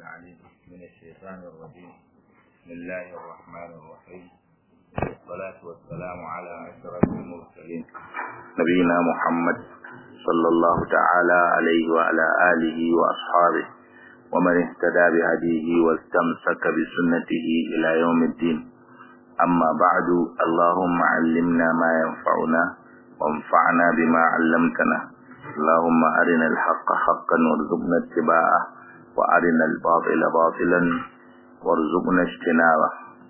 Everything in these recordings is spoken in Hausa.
العليم من الشيطان الرجيم بسم الله الرحمن الرحيم والصلاة والسلام على أشرف المرسلين نبينا محمد صلى الله تعالى عليه وعلى آله وأصحابه ومن اهتدى بهديه واستمسك بسنته إلى يوم الدين أما بعد اللهم علمنا ما ينفعنا وانفعنا بما علمتنا اللهم أرنا الحق حقا وارزقنا اتباعه وأرنا الباطل باطلا وارزقنا اجتنابه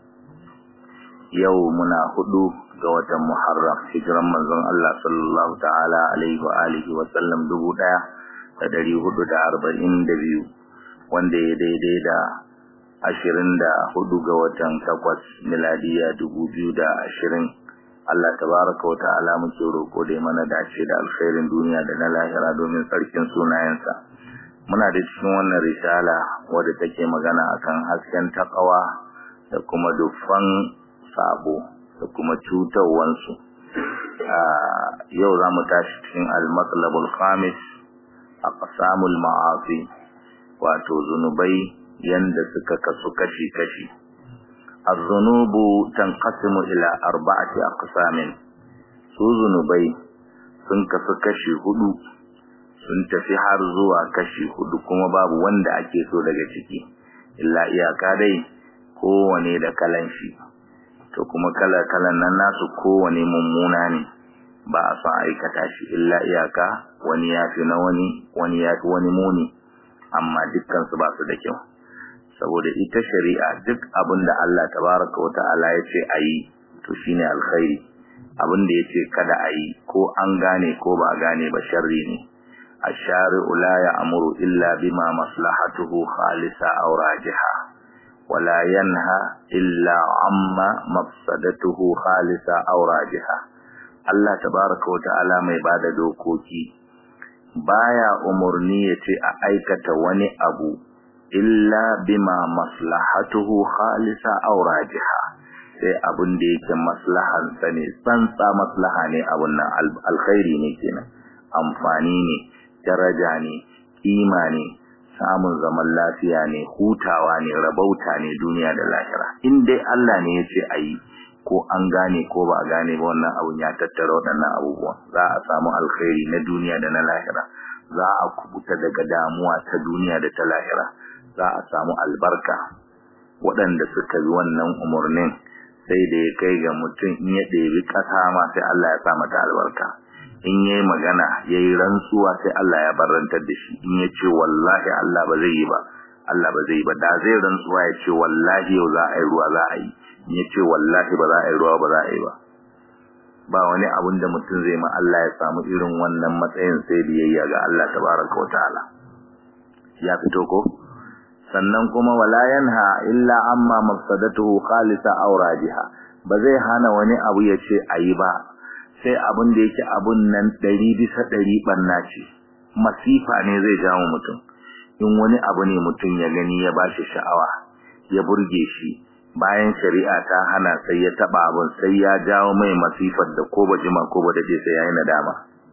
يومنا هدو قوة محرم هجرا منزل الله صلى الله تعالى عليه وآله وسلم دبو دايا تدري هدو دا أربعين دبيو wanda ya daidai da ashirin da hudu ga watan takwas miladiya dubu biyu da ashirin Allah tabaraka wa ta'ala muke roƙo da mana dace da alkhairin duniya da na lahira domin sarkin sunayensa muna da cikin wannan risala wadda take magana akan hasken takawa da kuma dufan sabo da kuma cutarwansu yau za mu tashi cikin al-matlabul khamis aqsamul ma'asi wato zunubai yanda suka kasu kashi-kashi az-zunubu tanqasimu ila arba'ati aqsamin su zunubai sun kasu kashi hudu sun tafi har zuwa kashi hudu kuma babu wanda ake so daga ciki illa iyaka dai kowane da kalan shi to kuma kala-kalan nan nasu kowane mummuna ne ba a son aikata shi illa iyaka wani ya fi na wani wani ya fi wani muni amma dukkansu ba su da kyau saboda ita shari'a duk abin da Allah tabaraka wa ta'ala ya ce a yi to shine alkhairi abin da ya ce kada a yi ko an gane ko ba gane ba sharri ne الشارع لا يأمر إلا بما مصلحته خالصة أو راجحة ولا ينهى إلا عما مفسدته خالصة أو راجحة الله تبارك وتعالى mai bada dokoki baya umurni yace a aikata wani abu illa bima maslahatuhu khalisa aw rajiha sai abun da yake maslahan sa ne tsantsa maslaha ne abun nan alkhairi ne kenan amfani ne daraja ne kima ne samun zaman lafiya ne hutawa ne rabauta ne duniya da lahira in dai Allah ne yace ayi ko an gane ko ba gane ba wannan abun ya tattara waɗannan abubuwan za a samu alkhairi na duniya da na lahira za a kubuta daga damuwa ta duniya da ta lahira za a samu albarka waɗanda suka bi wannan umarnin sai da ya kai ga mutum in ya ɗebi ƙasa ma sai Allah ya sa mata albarka in yayi magana yayi rantsuwa sai Allah ya barantar da shi in ya ce wallahi Allah ba zai yi ba Allah ba zai yi ba da zai rantsuwa ya ce wallahi yau za a yi ruwa za a yi in ya ce wallahi ba za a yi ruwa ba za a yi ba ba wani abun da mutum zai ma Allah ya samu irin wannan matsayin sai biyayya ga Allah tabaraka wa ta'ala ya fito ko sannan kuma wala yanha illa amma mafsadatuhu khalisa aw rajiha ba zai hana wani abu ya ce ayi ba sai abun da yake abun nan 100 bisa 100 banna ce masifa ne zai jawo mutum in wani abu ne mutum ya gani ya bashi sha'awa ya burge shi bayan shari'a ta hana sai ya taba abun sai ya jawo mai masifar da ko ba jima ko ba dade sai yayi nadama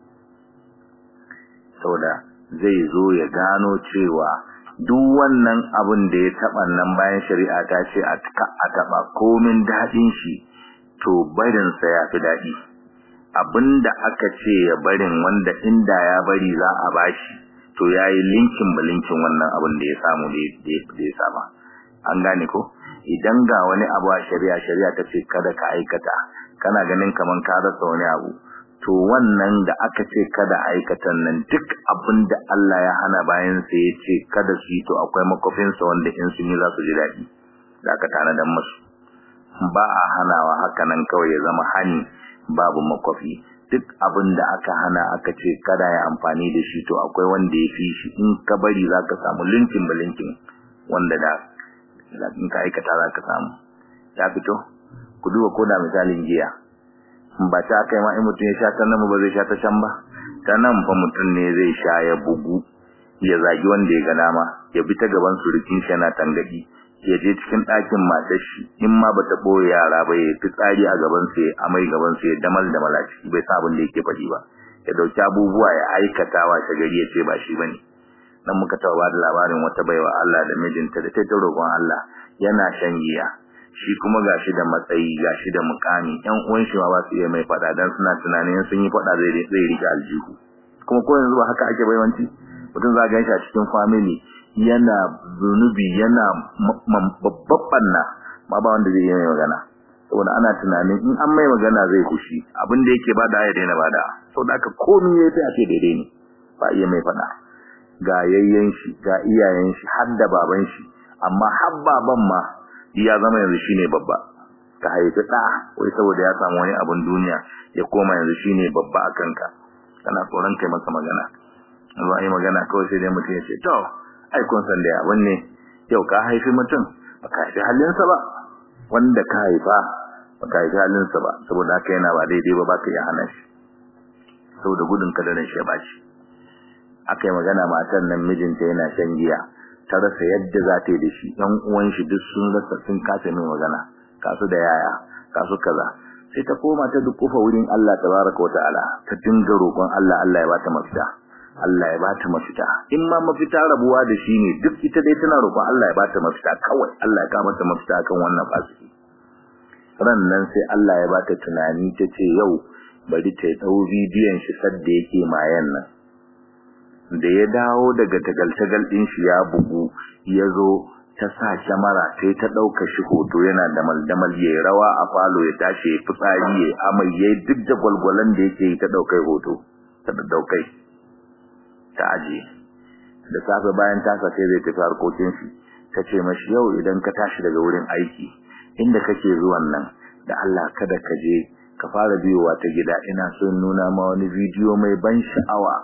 saboda zai zo ya gano cewa duk wannan abun da ya taba nan bayan shari'a ta ce a taba komin dadin shi to barin sa ya fi dadi abinda aka ce ya barin wanda inda ya bari za a bashi to yayi linkin balinkin wannan abin da ya samu da ya saba an gane ko idan ga wani abu a shari'a shari'a ta ce kada ka aikata kana ganin kaman ka rasa wani abu to wannan da aka ce kada aikatan nan duk abin da Allah ya hana bayan sa ya ce kada su yi to akwai makofin sa wanda in sun yi za su ji daɗi da aka tanadan musu ba a hanawa haka nan kawai ya zama hani babu makofi duk abin da aka hana aka ce kada ya amfani da shi to akwai wanda ya fi shi in ka bari za ka samu linkin balinkin wanda da in ka aikata za ka samu ya fito ku duba ko da misalin giya ba ta kai ma in mutum ya sha ta nan ba zai sha ta can ba ta nan fa mutum ne zai sha ya bugu ya zagi wanda ya ga dama ya bi ta gaban surukin shi yana tangadi ya je cikin ɗakin matar shi in ma bata boye yara ba ya fi tsari a gaban su ya amai gaban su ya damal da malaci bai sa abin da yake faɗi ba ya dauki abubuwa ya aikata wa shagari ya ce ba shi bane dan muka tawa ba da labarin wata baiwa Allah da mijinta da ta roƙon Allah yana shan giya shi kuma gashi da matsayi gashi da mukami ɗan uwan shi ma ba su iya mai fada dan suna tunanin sun yi fada zai zai rike aljihu kuma ko yanzu ba haka ake baiwanci mutum za ga shi a cikin family yana zunubi yana babban na ma ba wanda zai yi mai magana saboda ana tunanin in an mai magana zai kushi abin da yake bada ya daina bada saboda haka komai yayi sai a ce daidai ne ba iya mai fada ga yayyen shi ga iyayen shi har da baban shi amma har baban ma ya zama yanzu shine babba ka haifi da wai saboda ya samu wani abun duniya ya koma yanzu shine babba a kanka kana tsoron kai masa magana yanzu ai magana kawai sai dai mutum ya ce to ai kun san da abin ne yau ka haifi mutum baka haifi halinsa ba wanda ka haifa baka haifi halinsa ba saboda haka yana ba daidai ba baka iya hana shi saboda gudun kadarin shi ya baci aka yi magana matan nan mijinta yana shan giya ta rasa yadda za ta yi da shi ɗan uwan shi duk sun rasa sun kasa mai magana kasu da yaya kasu kaza sai ta koma ta dukufa wurin Allah tabaraka wa ta'ala ta dinga roƙon Allah Allah ya bata mafita Allah ya bata mafita in ma mafita rabuwa da shi ne duk ita dai tana roƙon Allah ya bata mafita kawai Allah ya ka mata mafita kan wannan fasiki ran nan sai Allah ya bata tunani ta ce yau bari ta dau bidiyon shi sadda yake mayan nan da ya dawo daga tagal-tagal din shi ya bugu ya zo ta sa kyamara sai ta ɗauka shi hoto yana damal-damal ya rawa a falo ya tashi ya fitsari ya amai ya duk da gwalgwalan da yake yi ta ɗaukai hoto ta ɗaukai ta aje da safe bayan tasa sai zai tafi harkokin shi ta ce mashi yau idan ka tashi daga wurin aiki inda kake zuwan nan da Allah kada ka je ka fara biyowa ta gida ina so nuna ma wani bidiyo mai ban sha'awa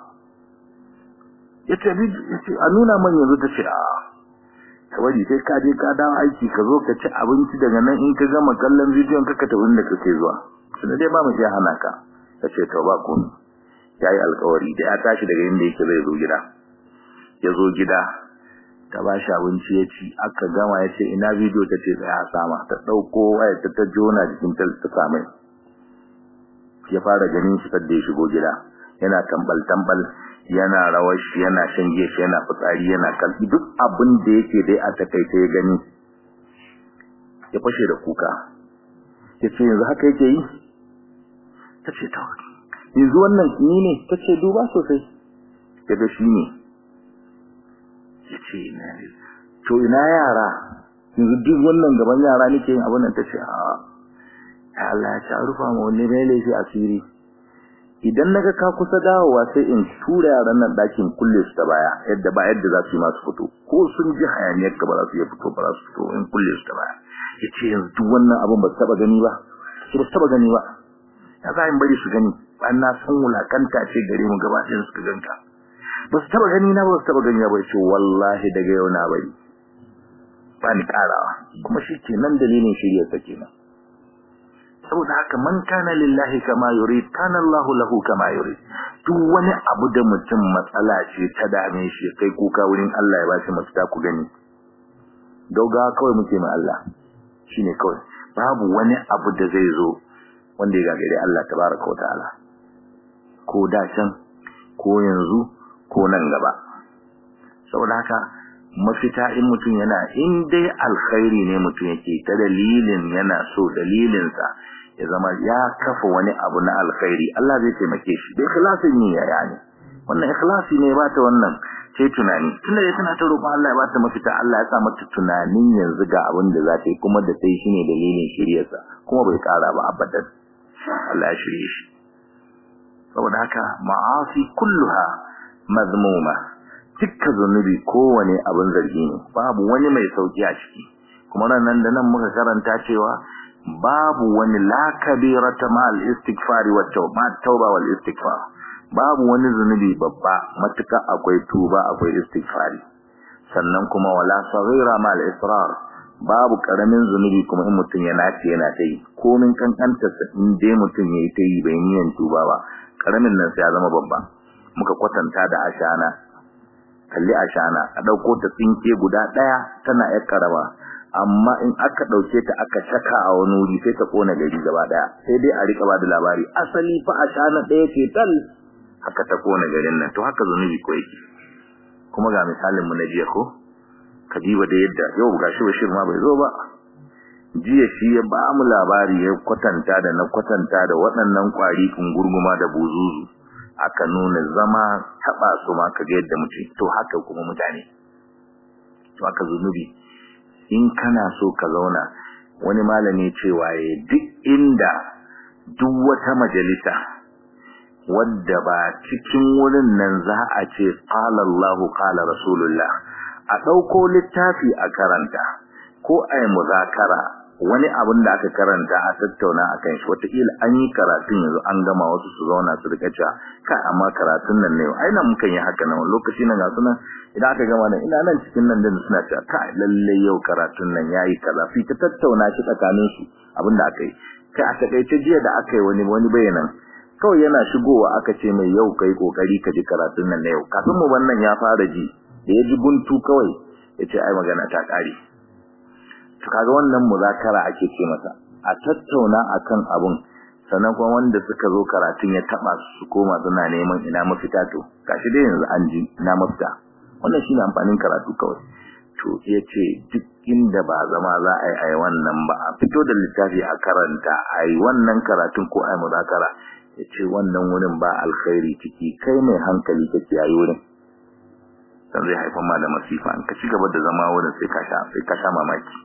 yace yace a nuna man yanzu ta ce a kawai sai ka je ka dawo aiki ka zo ka ci abinci daga nan in ka gama kallon bidiyon ka ka tafi inda kake zuwa sai dai ba mu iya hana ka tace to ba ku yayi alƙawari da ya tashi daga inda yake zai zo gida ya zo gida ta ba shi abinci ya ci aka gama ya ce ina bidiyo ta ce tsaya sama ta ɗauko waya ta ta jona jikin ta ta samai ya fara ganin shi sadda ya shigo gida yana tambal tambal yana rawar shi yana shan gefe yana fitsari yana kalbi duk abin da yake dai a takaice ya gani ya fashe da kuka ya ce yanzu haka yake yi ta ce ta yanzu wannan ni ne ta ce duba sosai ya ga shi ne ya ce ina to ina yara yanzu duk wannan gaban yara nake yin abin nan ta ce a Allah ya ci rufa ma wani mai laifi asiri idan naga ka kusa dawowa sai in tura yaran nan dakin kulle su ta baya yadda ba yadda za su yi masu fito ko sun ji hayaniyar ka ba za su iya fito ba za su fito in kulle su ta baya yace yanzu duk wannan abin ba su taba gani ba su ba su taba gani ba ya za in bari su gani ba na san wulakanta ce gare mu gaba ɗayan suka ganka ba su taba gani na ba su taba gani ba ce wallahi daga yau na bari ba ni karawa kuma shi kenan dalilin shirya ta kenan saboda haka man kana lillahi kama yurid kana Allahu lahu kama yurid duk wani abu da mutum matsala ce ta dame shi kai kuka wurin Allah ya ba shi mafita ku gani dauga kawai muke ma Allah shine kawai babu wani abu da zai zo wanda ya gagare Allah tabaraka wa ta'ala ko da can ko yanzu ko nan gaba saboda haka mafita in mutum yana in dai alkhairi ne mutum yake ta dalilin yana so dalilinsa ya zama ya kafa wani abu na alkhairi Allah zai taimake shi da ikhlasin ne ya yani wannan ikhlasi ne ba ta wannan sai tunani tunda dai tana ta roƙon Allah ya ba ta mafita Allah ya sa mata tunanin yanzu ga abin da za ta yi kuma da sai shine dalilin shiryarsa kuma bai kara ba abadan Allah ya shirye shi saboda haka ma'asi kulluha mazmuma dukkan zunubi kowane abin zargi ne babu wani mai sauki a ciki kuma nan da nan muka karanta cewa babu wani la kabirata ma al istighfar wa tauba tauba wal istighfar babu wani zunubi babba matuka akwai tuba akwai istighfari sannan kuma wala saghira ma al israr babu karamin zunubi kuma in mutun yana ce yana tai komin kankanta in dai mutun yayi tai bai niyan tuba ba karamin nan sai ya zama babba muka kwatanta da ashana kalli ashana a dauko ta tsinke guda daya tana yar karama amma in aka dauke ta aka saka a wani wuri sai ta kona gari gaba daya sai dai a rika bada labari asali fa ashana daya ce tal haka ta kona garin nan to haka zunubi ko yake kuma ga misalin mu na jiya ko kadiba da yadda yau gashi bashir ma bai zo ba jiya shi ya ba mu labari ya kwatanta da na kwatanta da waɗannan kwari gurguma da buzuzu aka nuna zama taba su ma kaga yadda mutum to haka kuma mutane to aka zunubi in kana so ka zauna wani malami cewa ya duk inda duk wata majalisa wadda ba cikin wurin nan za a ce qala Allahu qala Rasulullah a dauko littafi a karanta ko ai muzakara wani abin da aka karanta a tattauna akan shi wataƙila an yi karatun yanzu an gama wasu su zauna su rika cewa kai amma karatun nan ne ai nan mukan yi haka nan lokaci nan ga sunan idan aka gama nan ina nan cikin nan din suna cewa kai lalle yau karatun nan yayi kaza fi ta tattauna shi tsakanin su abin da aka yi kai a takaice jiya da aka yi wani wani bayanan kawai yana shigowa aka ce mai yau kai kokari ka ji karatun nan na yau kafin mu wannan ya fara ji da ya ji guntu kawai ya ce ai magana ta kare to kaga wannan muzakara ake ce masa a tattauna akan abun sannan kuma wanda suka zo karatun ya taba su koma suna neman ina mafita to gashi dai yanzu an ji ina mafita wannan shine amfanin karatu kawai to yace duk inda ba zama za a yi ai wannan ba a fito da littafi a karanta ai wannan karatun ko ai muzakara yace wannan wurin ba alkhairi ciki kai mai hankali kake yayi wurin dan zai haifar ma da masifa in ka ci gaba da zama wurin sai ka sha sai ka sha mamaki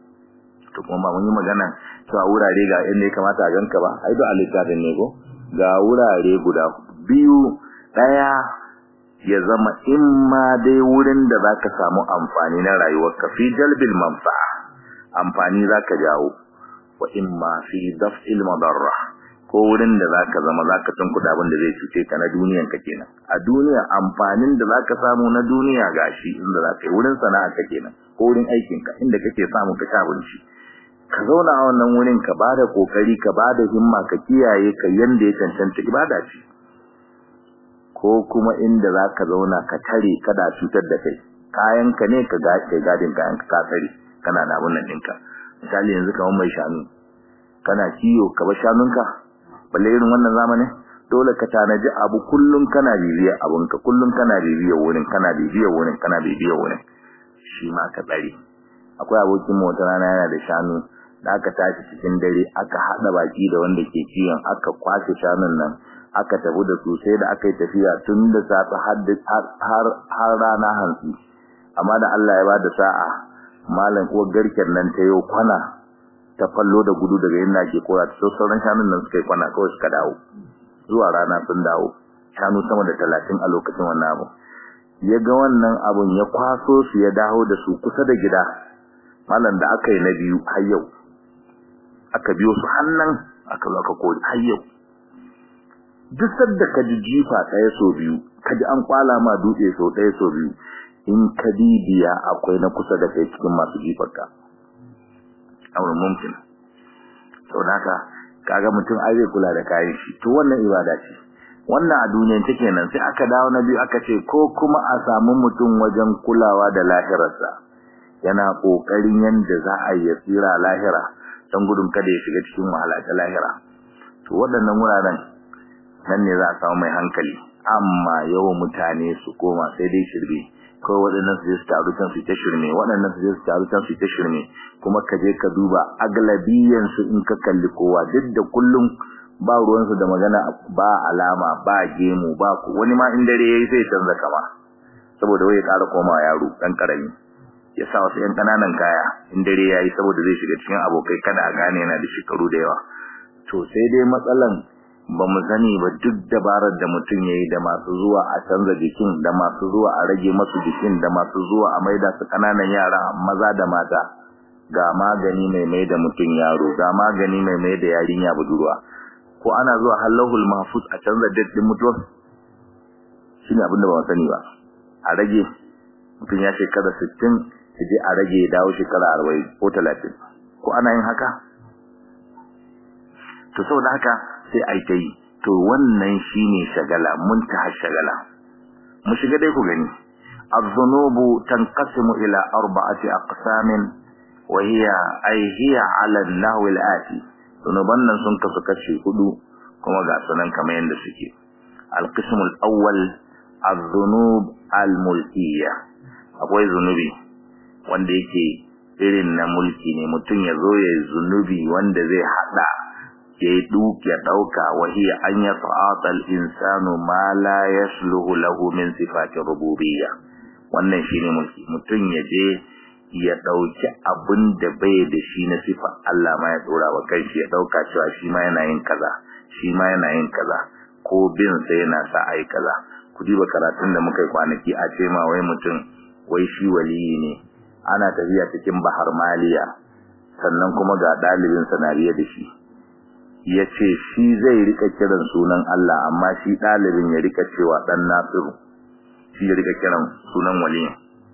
to kuma ba mun yi magana cewa wurare ga inda ya kamata a ganka ba ai do a littafin ne ko ga wurare guda biyu daya ya zama in ma dai wurin da zaka samu amfani na rayuwarka fi jalbil manfa'a amfani zaka jawo wa imma fi daf'il madarra ko wurin da zaka zama zaka tunkuda abin da zai cuce ka na duniyan ka kenan a duniya amfanin da zaka samu na duniya gashi inda zaka yi wurin sana'a ka kenan ko wurin aikin ka inda kake samu ka sha abinci ka zauna a wannan wurin ka bada kokari ka bada himma ka kiyaye ka yanda ya cancanta ibada ce ko kuma inda zaka zauna ka tare kada cutar da kai kayan ka ne ka ga kai gadin kayan ka tsare kana da abun nan dinka misali yanzu kamar mai shanu kana kiyo ka ba shanunka balle irin wannan zamanin dole ka tanaji abu kullun kana bibiya abunka kullun kana bibiya wurin kana bibiya wurin kana bibiya wurin shi ma ka tsare akwai abokin mu wata rana yana da shanu da aka tashi cikin dare aka hada baki da wanda ke kiyon aka kwashe shanun nan aka tafi da su sai da aka yi tafiya tun da safe har har rana hantsi amma da Allah ya bada sa'a malam uwar garken nan ta yau kwana ta fallo da gudu daga inda ke kora ta sauran shanun nan suka yi kwana kawai suka dawo zuwa rana sun dawo shanu sama da talatin a lokacin wannan abu ya ga wannan abun ya kwaso su ya dawo da su kusa da gida malam da aka yi na biyu har yau aka biyo su hannan aka zo aka kori har yau duk sadda ka ji jifa ɗaya so biyu ka ji an kwala ma dutse so ɗaya so biyu in ka bibiya akwai na kusa da kai cikin masu jifarka auren mumkin sau da haka kaga mutum ai zai kula da kayan shi to wannan ibada ce wannan a duniyan take nan sai aka dawo na biyu aka ce ko kuma a samu mutum wajen kulawa da lahirarsa yana kokarin yanda za a yi tsira lahira don gudun kada ya shiga cikin wahala ta lahira to waɗannan wuraren nan ne za a samu mai hankali amma yawan mutane su koma sai dai shirme ko waɗannan su je su taru can su ta shirme waɗannan su je su taru can su ta shirme kuma ka je ka duba aglabiyan su in ka kalli kowa duk da kullum ba ruwan su da magana ba alama ba gemu ba ku wani ma in dare yayi sai canza kama saboda wai ya ƙara koma yaro dan karami ya sa wasu yan kananan kaya in dare yayi saboda zai shiga cikin abokai kada a gane yana da shekaru da yawa to sai dai matsalan ba mu sani ba duk dabarar da mutum yayi da masu zuwa a canza jikin da masu zuwa a rage masu jikin da masu zuwa a maida su kananan yara maza da mata ga magani mai mai da mutum yaro ga magani mai mai da yarinya budurwa ko ana zuwa halahul mahfuz a canza date din mutuwa shine abin da ba mu sani ba a rage mutum ya shekara 60 je a rage ya dawo shekara 40 ko 30 ko ana yin haka to saboda haka sai ai ta yi to wannan shine shagala muntaha shagala mu shiga dai ku gani az-zunubu tanqasimu ila arba'ati aqsamin wa hiya ay hiya 'ala an-nahw al-ati zunuban nan sun kasu kashi hudu kuma ga sunan kamar yanda suke al-qism al-awwal az-zunub al-mulkiyya akwai zunubi wanda yake irin na mulki ne mutum ya zo ya zunubi wanda zai hada ya yi ya dauka wahiya an ya ta'atal insanu ma la yasluhu lahu min sifati rububiyya wannan shine mulki mutum ya je ya dauki abin da bai da shi na sifar Allah ma ya dora wa kanshi ya dauka cewa shi ma yana yin kaza shi ma yana yin kaza ko bin sa yana sa ai kaza ku diba karatun da muka yi kwanaki a ce ma wai mutum wai shi waliyi ne ana tafiya cikin bahar maliya sannan kuma ga dalibin sanariya da shi ya ce shi zai rika kiran sunan Allah amma shi dalibin ya rika cewa dan nasiru shi ya rika kiran sunan waliyin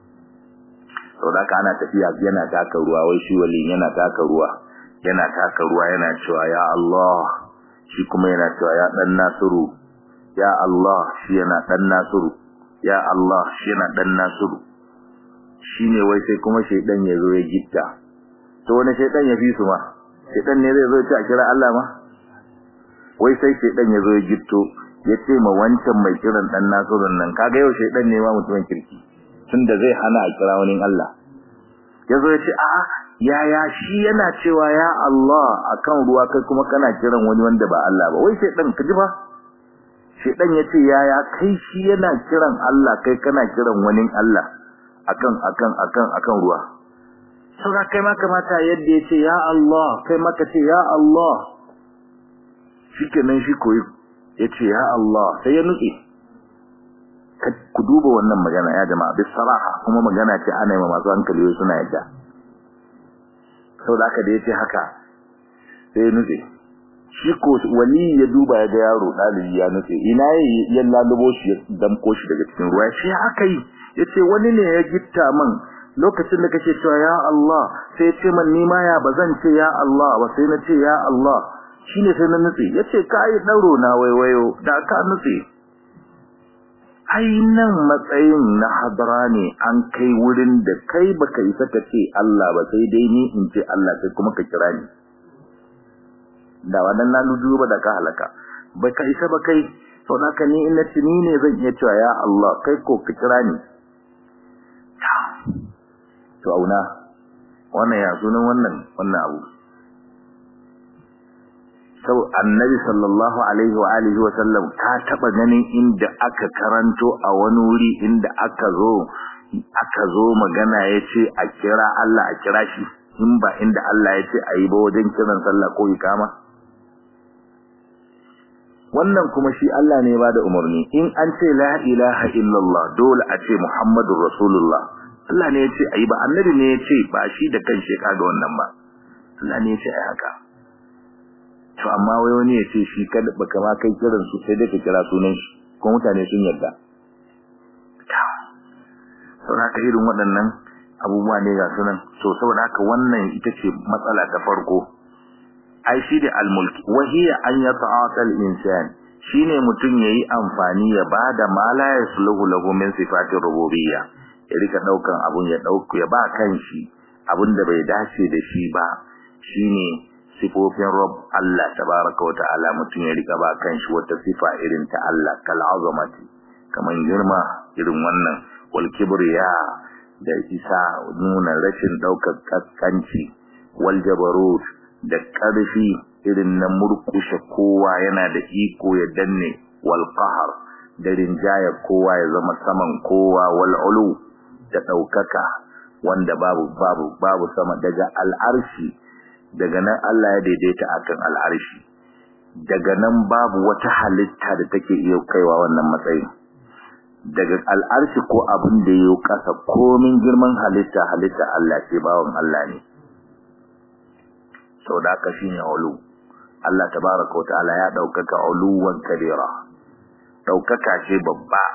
sau da ana tafiya yana taka ruwa wai shi waliyin yana taka ruwa yana taka ruwa yana cewa ya Allah shi kuma yana cewa ya dan nasiru ya Allah shi yana dan nasiru ya Allah shi yana dan nasiru shine wai sai kuma shaydan ya zo ya gitta to wani shaydan ya fi su ma shaydan ne zai zo ya kira Allah ma wai sai shaydan ya zo ya gitto ya ce ma wancan mai kiran dan nasurun nan kaga yau shaydan ne ma mutumin kirki tunda zai hana a kira wani Allah ya zo ya ce a'a yaya shi yana cewa ya Allah akan ruwa kai kuma kana kiran wani wanda ba Allah ba wai shaydan ka ji ba shaydan ya ce yaya kai shi yana kiran Allah kai kana kiran wani Allah akan akan akan akan ruwa saboda kai ma kamata yadda yace ya Allah kai ma ka ce ya Allah shikenan shi koyi yace ya Allah sai ya nutse ku duba wannan magana ya jama'a bis saraha kuma magana ce ana yi masu hankali suna yadda saboda haka da yace haka sai ya nutse shi ko wali ya duba ya ga yaro dalibi ya nutse ina yayi ya lalubo shi ya damko shi daga cikin ruwa shi haka yi yace wani ne ya gitta man lokacin da kake cewa ya Allah sai yace man ni ma ya bazan ce ya Allah ba sai na ce ya Allah shine sai na nutse yace kai dauro na waiwayo da ka nutse ai nan matsayin na hadara ne an kai wurin da kai baka yi saka ce Allah ba sai dai ni in ce Allah sai kuma ka kira ni da wannan na ludu ba da ka halaka baka isa ba kai sau da ni ina tuni ne zan iya cewa ya Allah kai ko ka kira ni to auna wannan ya sunan wannan wannan abu sau annabi sallallahu alaihi wa alihi wa sallam ka taba ganin inda aka karanto a wani wuri inda aka zo aka zo magana yace a kira Allah a kira shi in ba inda Allah yace ayi ba wajen kiran sallah ko ikama wannan kuma shi Allah ne ba da umarni in an ce la ilaha illallah dole a ce muhammadur rasulullah Allah ne yace ayi ba annabi ne yace ba shi da kanshi kaga wannan ba Allah ne yace ayi haka to amma wai wani yace shi kada baka ma kai kiran su sai dai ka kira sunan shi ko mutane sun yarda saboda haka irin waɗannan abubuwa ne ga sunan so saboda haka wannan ita ce matsala ta farko ai shi da almulki wahiya an yata'ata al-insan shine mutun yayi amfani ya bada ma la yasluhu lahu min sifati rububiyya ya rika daukan abun ya dauku ya ba kanshi abun da bai dace da shi ba shine sifofin rabb Allah tabaaraka wa ta'ala mutun ya rika ba kanshi wata sifa irin ta Allah kal azamati kaman girma irin wannan wal kibriya da isa nuna rashin daukar kaskanci wal jabarut da ƙarfi irin na murkushe kowa yana da iko ya danne wal qahr da rinjaya kowa ya zama saman kowa wal ulu da daukaka wanda babu babu babu sama daga al'arshi daga nan Allah ya daidaita akan al'arshi daga nan babu wata halitta da take iya kaiwa wannan matsayin daga al'arshi ko abin da yayi kasa komin girman halitta halitta Allah ce bawon Allah ne sau da aka shi ne ulu Allah tabaraka wata'ala ya ɗaukaka uluwan kabira ɗaukaka ce babba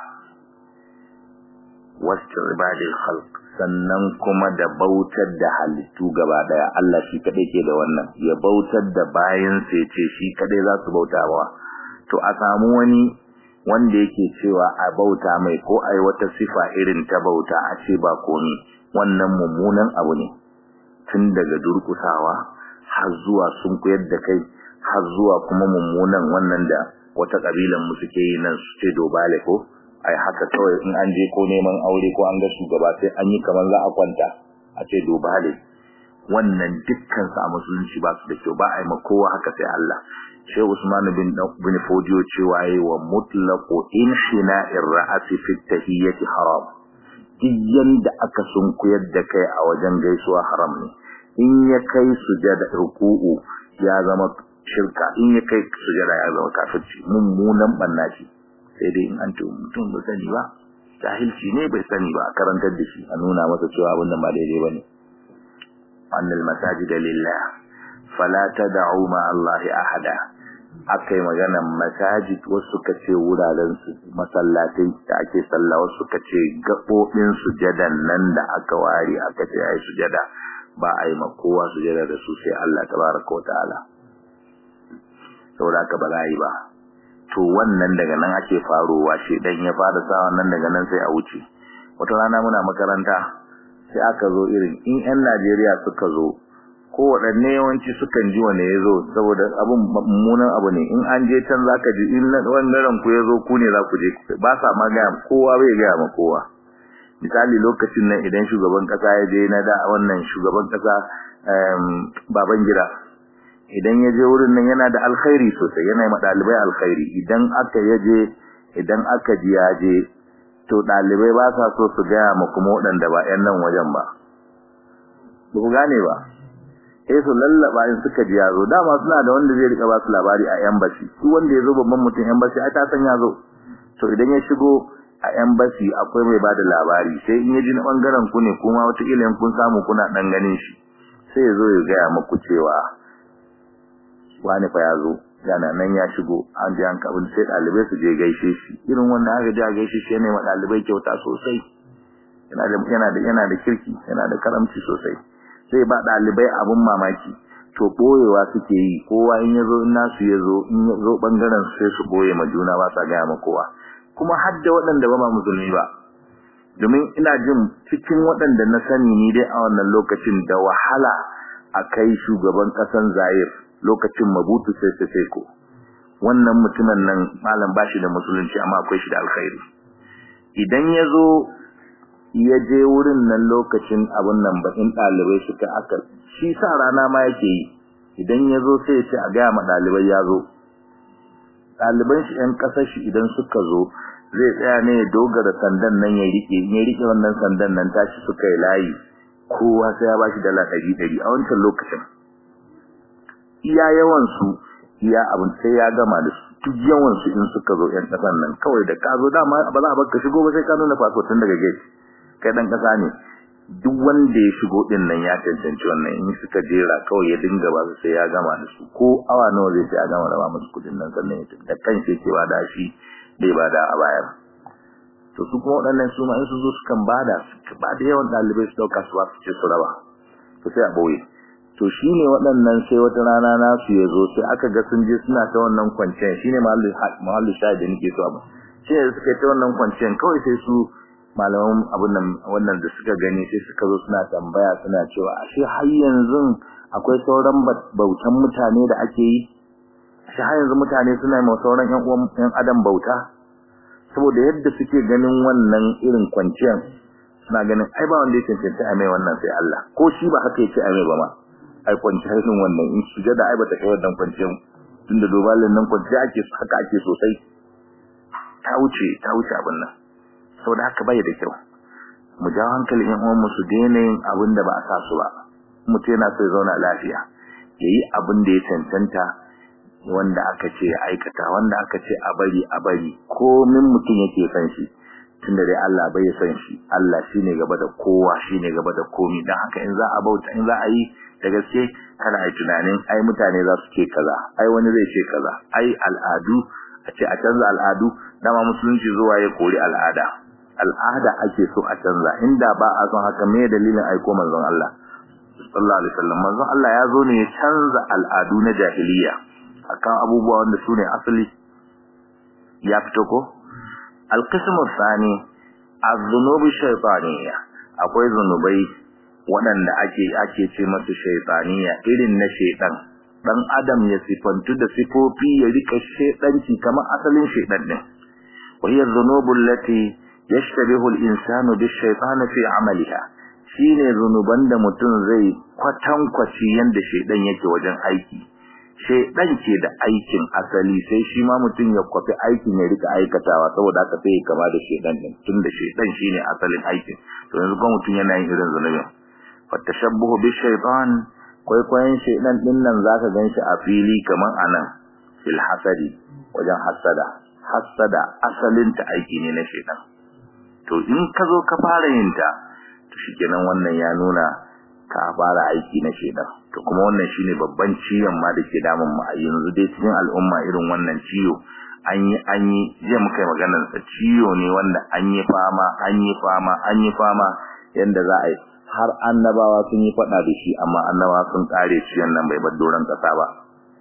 wasu ibadil khalq sannan kuma da bautar da halittu gaba daya Allah shi kadai ke da wannan ya bautar da bayan sai ce shi kadai za su bauta ba to a samu wani wanda yake cewa a bauta mai ko ai wata sifa irin ta bauta a ce ba komi wannan mummunan abu ne tun daga durkusawa har zuwa sun koyar da kai har zuwa kuma mummunan wannan da wata kabilan mu suke yi nan su ce dobale ko ai haka kawai in an je ko neman aure ko an ga shugaba sai an yi kamar za a kwanta a ce dubale wannan dukkan sa musulunci ba su da kyau ba ai ma kowa haka sai Allah Sheikh Usman bin bin Fodio cewa yayi wa mutlaqu inshina'ir ra'si fi tahiyyati haram diyan da aka sunkuyar da kai a wajen gaisuwa haram ne in ya kai sujada ruku'u ya zama shirka in ya kai sujada ya zama kafirci mummunan banna ce sai dai in an to mutum bai sani ba jahilci ne bai sani ba a karantar da shi a nuna masa cewa abin nan ba daidai bane annal masajida lillah fala tad'u ma Allah ahada akai maganan masajid wasu suka ce wuraren su masallatai da ake sallah wasu suka ce gabobin sujadan nan da aka ware aka ce ai sujada ba ai ma kowa sujada da su sai Allah tabaraka wa ta'ala saboda ka ba za yi ba to wannan daga nan ake farowa shi dan ya fara sa wannan daga nan sai a wuce wata rana muna makaranta sai aka zo irin in ƴan Najeriya suka zo ko waɗanne yawanci sukan ji wane ya zo saboda abun mummunan abu ne in an je can zaka ji in wannan ku ya zo ku ne za ku je ba sa ma gaya kowa bai gaya ma kowa misali lokacin nan idan shugaban kasa ya je na da wannan shugaban kasa baban gida idan ya je wurin nan yana da alkhairi sosai yana ma dalibai alkhairi idan aka yaje idan aka ji ya je to dalibai ba sa so su gaya ma kuma waɗanda ba ƴan nan wajen ba ba ku gane ba eh su lallaba in suka ji ya zo dama suna da wanda zai rika ba su labari a embassy su wanda ya zo babban mutum embassy ai ta san ya zo to idan ya shigo a embassy akwai mai bada labari sai in ya ji na bangaren ku ne kuma wata kila in kun samu kuna dan ganin shi sai ya zo ya gaya muku cewa wani fa ya zo yana nan ya shigo an ji an kabin sai dalibai su je gaishe shi irin wannan aka ji a gaishe shi ne ma dalibai kyauta sosai yana da yana da yana da kirki yana da karamci sosai sai ba dalibai abun mamaki to boyewa suke yi kowa in yazo in nasu yazo in yazo bangaren sai su boye ma juna ba sa gaya ma kowa kuma har da waɗanda ba ma musulmi ba domin ina jin cikin waɗanda na sani ni dai a wannan lokacin da wahala a kai shugaban ƙasan Zaire lokacin Mabutu sai sai sai ko wannan mutumin nan malam bashi da musulunci amma akwai shi da alkhairi idan yazo ya je wurin nan lokacin abun nan bakin dalibai suka aka shi sa rana ma yake yi idan yazo sai ya ce a ga ma dalibai yazo daliban shi ɗan kasar shi idan suka zo zai tsaya ne ya dogara sandan nan ya rike ya rike wannan sandan nan tashi suka yi layi kowa sai ya bashi dala 100 a wancan lokacin iya yawan su iya abin sai ya gama da su duk yawan su in suka zo yan kasan nan kawai da ka zo dama ba za a baka shigo ba sai ka nuna fasfo tun daga gate kai dan kasa ne duk wanda ya shigo din nan ya cancanci wannan in suka jera kawai ya dinga ba su sai ya gama da su ko awa nawa zai sai ya gama da ba musu kudin nan sannan ya da kanshi yake ba da shi bai ba da a bayar to su kuma waɗannan su ma in su zo su kan bada su ba da yawan ɗalibai su ɗauka su ba su ce su raba to sai a ɓoye to shine waɗannan sai wata rana nasu ya zo sai aka ga sun je suna ta wannan kwanciyar shine mahallin shahid da nake so ba shi ne suka ta wannan kwanciyar kawai sai su malaman abun nan wannan da suka gani sai suka zo suna tambaya suna cewa ashe har yanzu akwai sauran bautan mutane da ake yi ashe har yanzu mutane suna yi sauran ƴan uwan ƴan adam bauta saboda yadda suke ganin wannan irin kwanciyar suna ganin ai ba wanda ya cancanta a mai wannan sai Allah ko shi ba haka yake a mai ba ma ai kwanciyar irin wannan in sujada ai bata kai wannan kwanciyar tunda dobalin nan kwanciya ake haka ake sosai ta wuce ta wuce abin nan saboda haka bai da kyau mu jawo hankalin ƴan uwan mu su daina yin abin da ba a sa su ba mutum yana so ya zauna lafiya yayi abin da ya cancanta wanda aka ce ya aikata wanda aka ce a bari a bari komin mutum yake san shi tunda dai Allah bai san shi Allah shine gaba da kowa shine gaba da komi dan haka in za a bauta in za a yi da gaske kana yi tunanin ai mutane za su ce kaza ai wani zai ce kaza ai al'adu a ce a canza al'adu dama musulunci zuwa ya kori al'ada al'ada ake so a canza inda ba a son haka me dalilin aiko manzon Allah sallallahu alaihi wasallam manzon Allah ya zo ne ya canza al'adu na jahiliya akan abubuwa wanda su ne asali ya fito ko alqismu thani az-zunubi shaytaniyya akwai zunubai waɗanda ake ake ce masu shaytaniyya irin na shaytan dan adam ya sifantu da sifofi ya rika shedanci kamar asalin shedan din wa hiya dhunubu allati yashtabihu al-insanu bish-shaytani fi 'amaliha shine zunuban da mutum zai kwatankwaci yanda shedan yake wajen aiki shedan ke da aikin asali sai shi ma mutum ya kwafi aikin ya rika aikatawa saboda haka sai ya kama da shedan din tunda shedan shine asalin aikin to yanzu kuma mutum yana yin irin zunubin fatashabbuhu bish-shaytan kwaikwayon shedan din nan zaka ganshi a fili kaman anan fil hasadi wajen hasada hasada asalin ta aiki ne na shedan to in ka zo ka fara yin ta to shikenan wannan ya nuna ka fara aiki na shedan to kuma wannan shine babban ciwon ma da ke damun mu a yanzu dai cikin al'umma irin wannan ciwo an yi an yi je muka yi maganar sa ciwo ne wanda an yi fama an yi fama an yi fama yanda za a yi har annabawa sun yi fada da shi amma annabawa sun kare ciwon nan bai bar doran kasa ba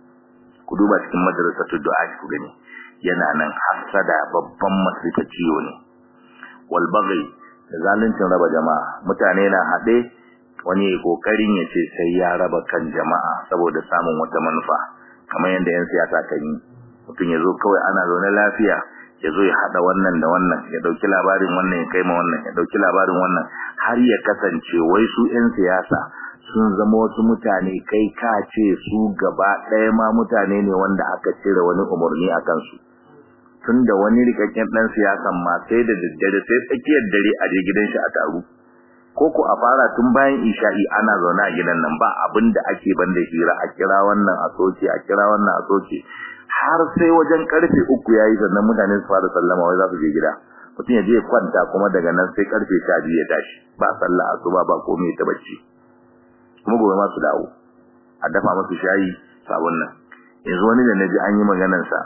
ku duba cikin madrasatul du'a ku gani yana nan hasada babban masifa ciwo ne wal baghi da zaluncin raba jama'a mutane na hade wani kokarin ya ce sai ya raba kan jama'a saboda samun wata manufa kamar yadda yan siyasa kan yi mutum ya zo kawai ana zaune lafiya ya zo ya hada wannan da wannan ya dauki labarin wannan ya kai ma wannan ya dauki labarin wannan har ya kasance wai su yan siyasa sun zama wasu mutane kai ka ce su gaba ɗaya ma mutane ne wanda aka cire wani umarni a kansu tunda wani rikakken dan siyasan ma sai da daddare sai tsakiyar dare a je gidan shi a taru ko ko a fara tun bayan isha'i ana zaune a gidan nan ba abin da ake banda hira a kira wannan a soke a kira wannan a soke har sai wajen karfe uku yayi sannan mutane su fara sallama wai za su je gida mutum ya je ya kwanta kuma daga nan sai karfe sha biyu ya tashi ba sallah asuba ba komai ta bacci kuma gobe ma su dawo a dafa masu shayi sabon nan yanzu wani da naji an yi maganar sa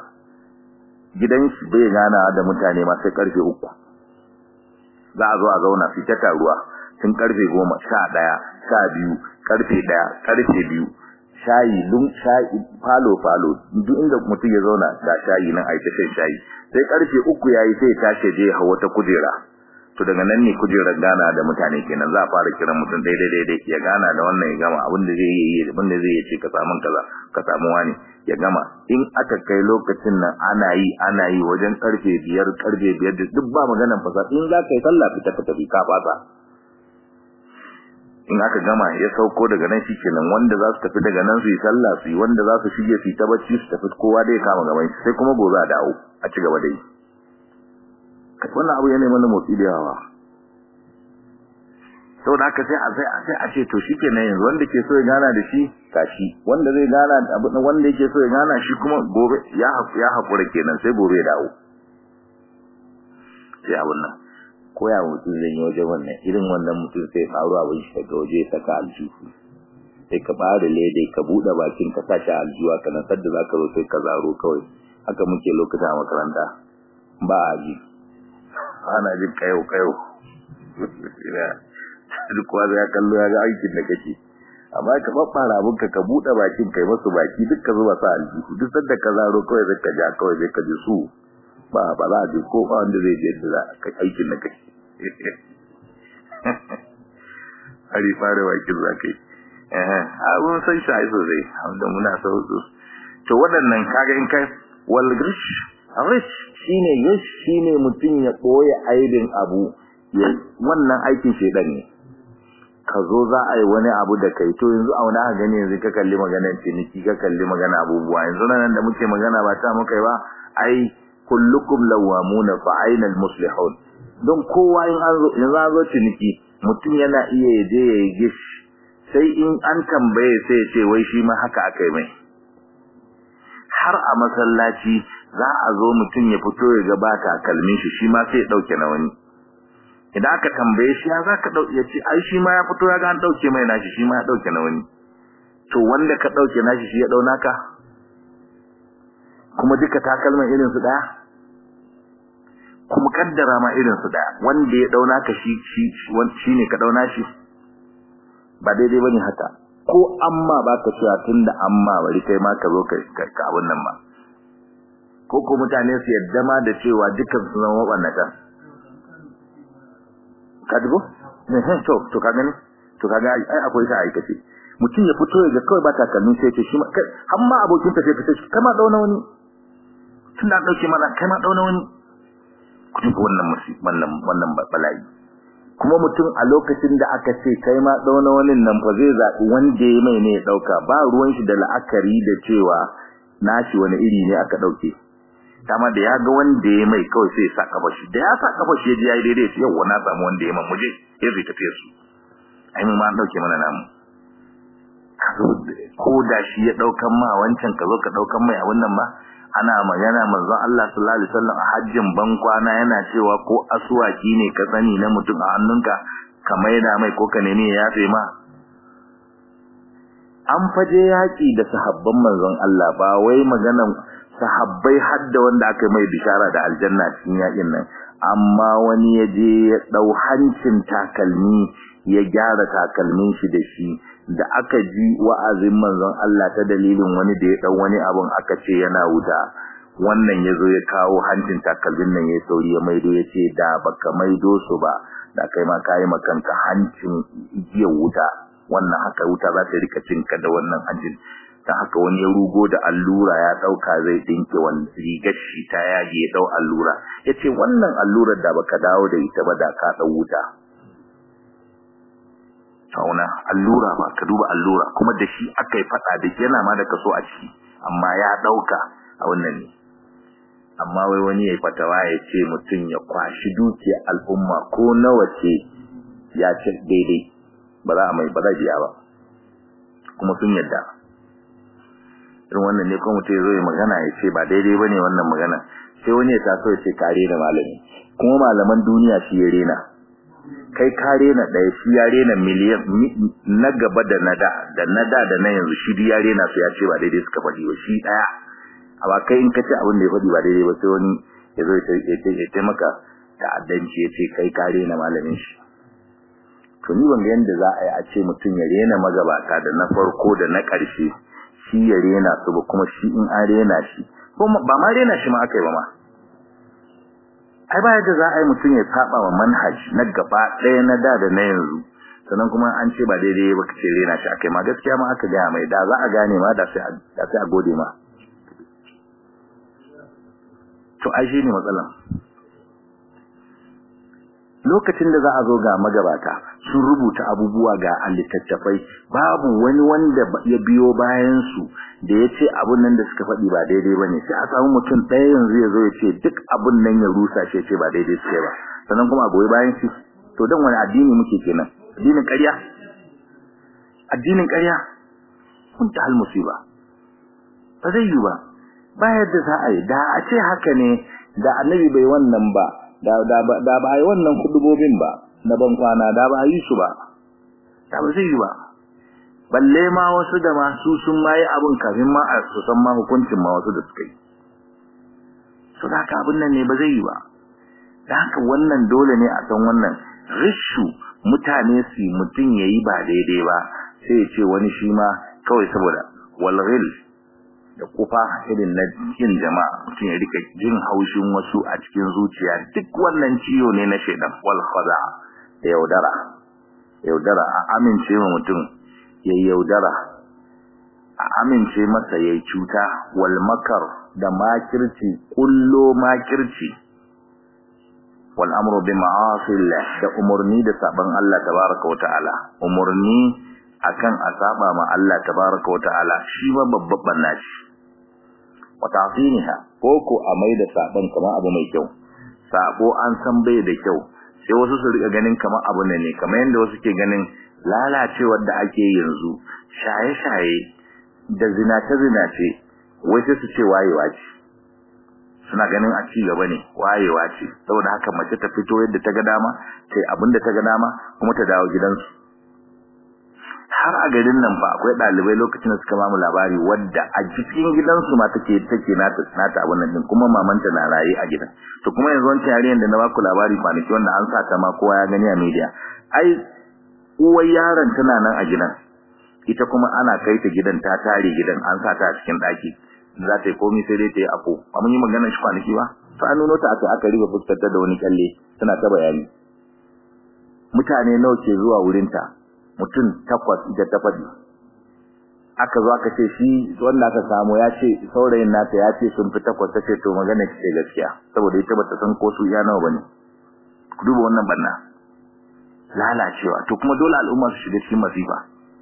gidan shi bai gana da mutane ma sai karfe uku za a zo a zauna su ta taruwa tun karfe goma sha ɗaya sha biyu karfe ɗaya karfe biyu shayi dun shayi falo falo duk inda mutum ya zauna ga shayi nan a yi shan shayi sai karfe uku yayi sai ya tashi je hawa ta kujera to daga nan ne kujerar gana da mutane kenan za a fara kiran mutum daidai daidai ya gana da wannan ya gama abin da zai yi abin da zai ce ka samu kaza ka samu wani ya gama in aka kai lokacin nan ana yi ana yi wajen karfe biyar karfe biyar da duk ba maganan fasa in za ka yi sallah fita ka tafi ka fasa in aka gama ya sauko daga nan kenan wanda za su tafi daga nan su yi sallah su yi wanda za su shige su yi ta bacci su tafi kowa dai kama gaban shi sai kuma gobe a dawo a ci gaba da yi wannan abu yana mana motsi da yawa sau da aka sai a sai a sai a ce to shi kenan yanzu wanda ke so ya gana da shi tashi wanda zai gana da abu wanda yake so ya gana shi kuma gobe ya ya hakura kenan sai gobe ya dawo sai abun nan ko ya mutum zai yi wajen wannan irin wannan mutum sai faru abin shi daga waje ya saka aljihu sai ka bada lede ka buɗe bakin ka sa shi aljiwa ka nan sadda zaka zo sai ka zaro kawai haka muke lokacin a makaranta ba a ji ana jin kayo kayo duk wanda ya kallo ya ga aikin da kake amma ka babbara abun ka ka bude bakin kai masu baki duk ka zuba sa aljihu duk sanda ka zaro kawai zai ka ja kawai zai ka ji su ba ba za ji ko ba wanda zai je da aikin da kake hari fara bakin za kai eh abun san shi ai sosai wanda muna so to waɗannan kaga in kai wal grish rish shine yish shine mutun ya boye aibin abu wannan aikin shedan ne ka zo za a yi wani abu da kai to yanzu auna ka gani yanzu ka kalli maganar ciniki ka kalli magana abubuwa yanzu nan da muke magana ba ta muka ba ai kullukum lawamuna fa aina almuslihun don kowa in an zo yanzu an zo ciniki mutum yana iya yaje ya yi gish sai in an tambaye sai ya ce wai shi ma haka akai mai har a masallaci za a zo mutum ya fito ya gabata kalmin shi shi ma sai ya dauke na wani idan aka tambaye shi ya zaka dauke ya ce ai shi ma ya fito ya ga an dauke mai nashi shi ma ya dauke na wani to wanda ka dauke nashi shi ya dau naka kuma duka takalman irin su daya kuma kaddara ma irin su daya wanda ya dau naka shi shi shine ka dauna shi ba daidai bane haka ko amma baka cewa tunda amma bari kai ma ka zo ka ka abun nan ba ko ko mutane su yadda ma da cewa dukkan su zama wabannata ka dubo eh to to ka gani to kaga ai akwai ta aikace mutum ya fito ya kawai ba takalmin sai ce shi ma kai amma abokin ta sai ka ce kama dauna wani tun da dauke mana kai ma dauna wani kuma wannan wannan wannan bala'i kuma mutum a lokacin da aka ce kai ma dauna wani nan fa zai zabi wanda ya mai ne ya dauka ba ruwan shi da la'akari da cewa nashi wani iri ne aka dauke kama da ya ga wanda ya mai kawai sai ya sa kafa shi da ya sa kafa shi ya ji yayi daidai sai yau na samu wanda ya mamuje ya zai tafiye su ai mun ma an dauke mana namu ko da shi ya daukan ma wancan ka zo ka daukan mai a wannan ba ana magana manzon Allah sallallahu alaihi wasallam a hajjin ban kwana yana cewa ko asuwaki ne ka sani na mutum a hannunka ka maida mai ko ka nemi ya yafe ma an faje yaki da sahabban manzon Allah ba wai maganan sahabbai hadda wanda aka mai bishara da aljanna cikin yakin nan amma wani ya je ya dau hancin takalmi ya gyara takalmin shi da shi da aka ji wa'azin manzon Allah ta dalilin wani da ya dau wani abun aka ce yana wuta wannan yazo ya kawo hancin takalmin nan ya sauri ya maido ya ce da baka maido su ba da kai ma kai makanka hancin igiyar wuta wannan haka wuta za ta rika cinka da wannan hancin ta haka wani ya rugo da allura ya dauka zai dinke wani rigar shi ta yage ya dau allura yace wannan allurar da baka dawo da ita ba da ka dau wuta tauna allura ba ka duba allura kuma da shi aka yi fada da yana ma da kaso a ciki amma ya dauka a wannan ne amma wai wani yayi fatawa ya ce mutum ya kwashi dukiyar al'umma ko nawa ce ya ce daidai ba za a mai ba za biya ba kuma sun yadda irin wannan ne kuma mutum ya zo ya magana ya ce ba daidai ba ne wannan magana sai wani ya taso ya ce kare da malami kuma malaman duniya shi ya rena kai ka rena ɗaya shi ya rena miliyan na gaba da na da da na da da na yanzu shi ya rena su ya ce ba daidai suka faɗi ba shi ɗaya amma kai in ka ce abin da ya faɗi ba daidai ba sai wani ya zo ya taimaka ta'addanci ya ce kai ka rena malamin shi to ni ban ga yanda za a yi a ce mutum ya rena magabata da na farko da na ƙarshe shi ya rena su ba kuma shi in an rena shi kuma ba ma rena shi ma aka yi ba ma ai ba yadda za a yi mutum ya saba wa manhaj na gaba ɗaya na da da na yanzu sannan kuma an ce ba daidai ba ka ce rena shi akai ma gaskiya ma aka gaya mai da za a gane ma da sai a gode ma to ai shi ne matsalan lokacin da za a zo ga magabata sun rubuta abubuwa ga littattafai babu wani wanda ya biyo bayan su da ya ce abun nan da suka faɗi ba daidai ba ne sai a samu mutum ɗaya yanzu ya zo ya ce duk abun nan ya rusa shi ya ce ba daidai suke ba sannan kuma a goyi bayan shi to don wani addini muke kenan addinin ƙarya addinin ƙarya kun ta hal musiba ba zai yi ba ba yadda za a yi da a ce haka ne da annabi bai wannan ba da da da ba yi wannan kudubobin ba na ban kwana da ba yi su ba da ba zai yi ba balle ma wasu da masu sun ma yi abin kafin ma a su san ma hukuncin ma wasu da suka yi so da haka abin nan ne ba zai yi ba da haka wannan dole ne a san wannan rishu mutane su mutum ya yi ba daidai ba sai ya ce wani shi ma kawai saboda walghil da kufa irin na cikin jama'a mutum ya rika jin haushin wasu a cikin zuciya duk wannan ciwo ne na shaidan wal khada da yaudara yaudara a amince ma mutum ya yaudara a amince masa ya cuta wal makar da makirci kullo makirci wal amru bi ma'asillah da umurni da saban Allah tabaraka wa ta'ala umurni akan a saba ma Allah tabaraka wa ta'ala shi ma babban nashi wa ta'ziniha ko ko a mai da saban kamar abu mai kyau sabo an san bai da kyau sai wasu su rika ganin kamar abu ne kamar yanda wasu ke ganin lalacewar da ake yanzu shaye-shaye da zinace-zinace wai sai su ce wayewa ce suna ganin a ci gaba ne wayewa ce saboda haka mace ta fito yadda ta ga dama sai abinda ta ga dama kuma ta dawo gidansu har a garin nan ba akwai dalibai lokacin da suka mamu labari wadda a cikin gidansu ma take take nata nata abun nan din kuma mamanta na raye a gidan to kuma yanzu wancan yarinyar da na baku labari kwanaki wanda an sa ta ma kowa ya gani a media ai uwar yaron tana nan a gidan ita kuma ana kai ta gidan ta tare gidan an sa ta a cikin daki za ta yi komai sai dai ta yi afo ba mun yi maganar shi kwanaki ba to an nuno ta aka aka riba fuskar ta da wani kalle tana ta bayani mutane nawa ke zuwa wurinta mutum takwas ita ta faɗi aka zo aka ce shi wanda aka samu ya ce saurayin nata ya ce sun fi takwas ta ce to magana ce gaskiya saboda ita bata san ko su iya nawa bane ku duba wannan banna lalacewa to kuma dole al'umma su shiga cikin masifa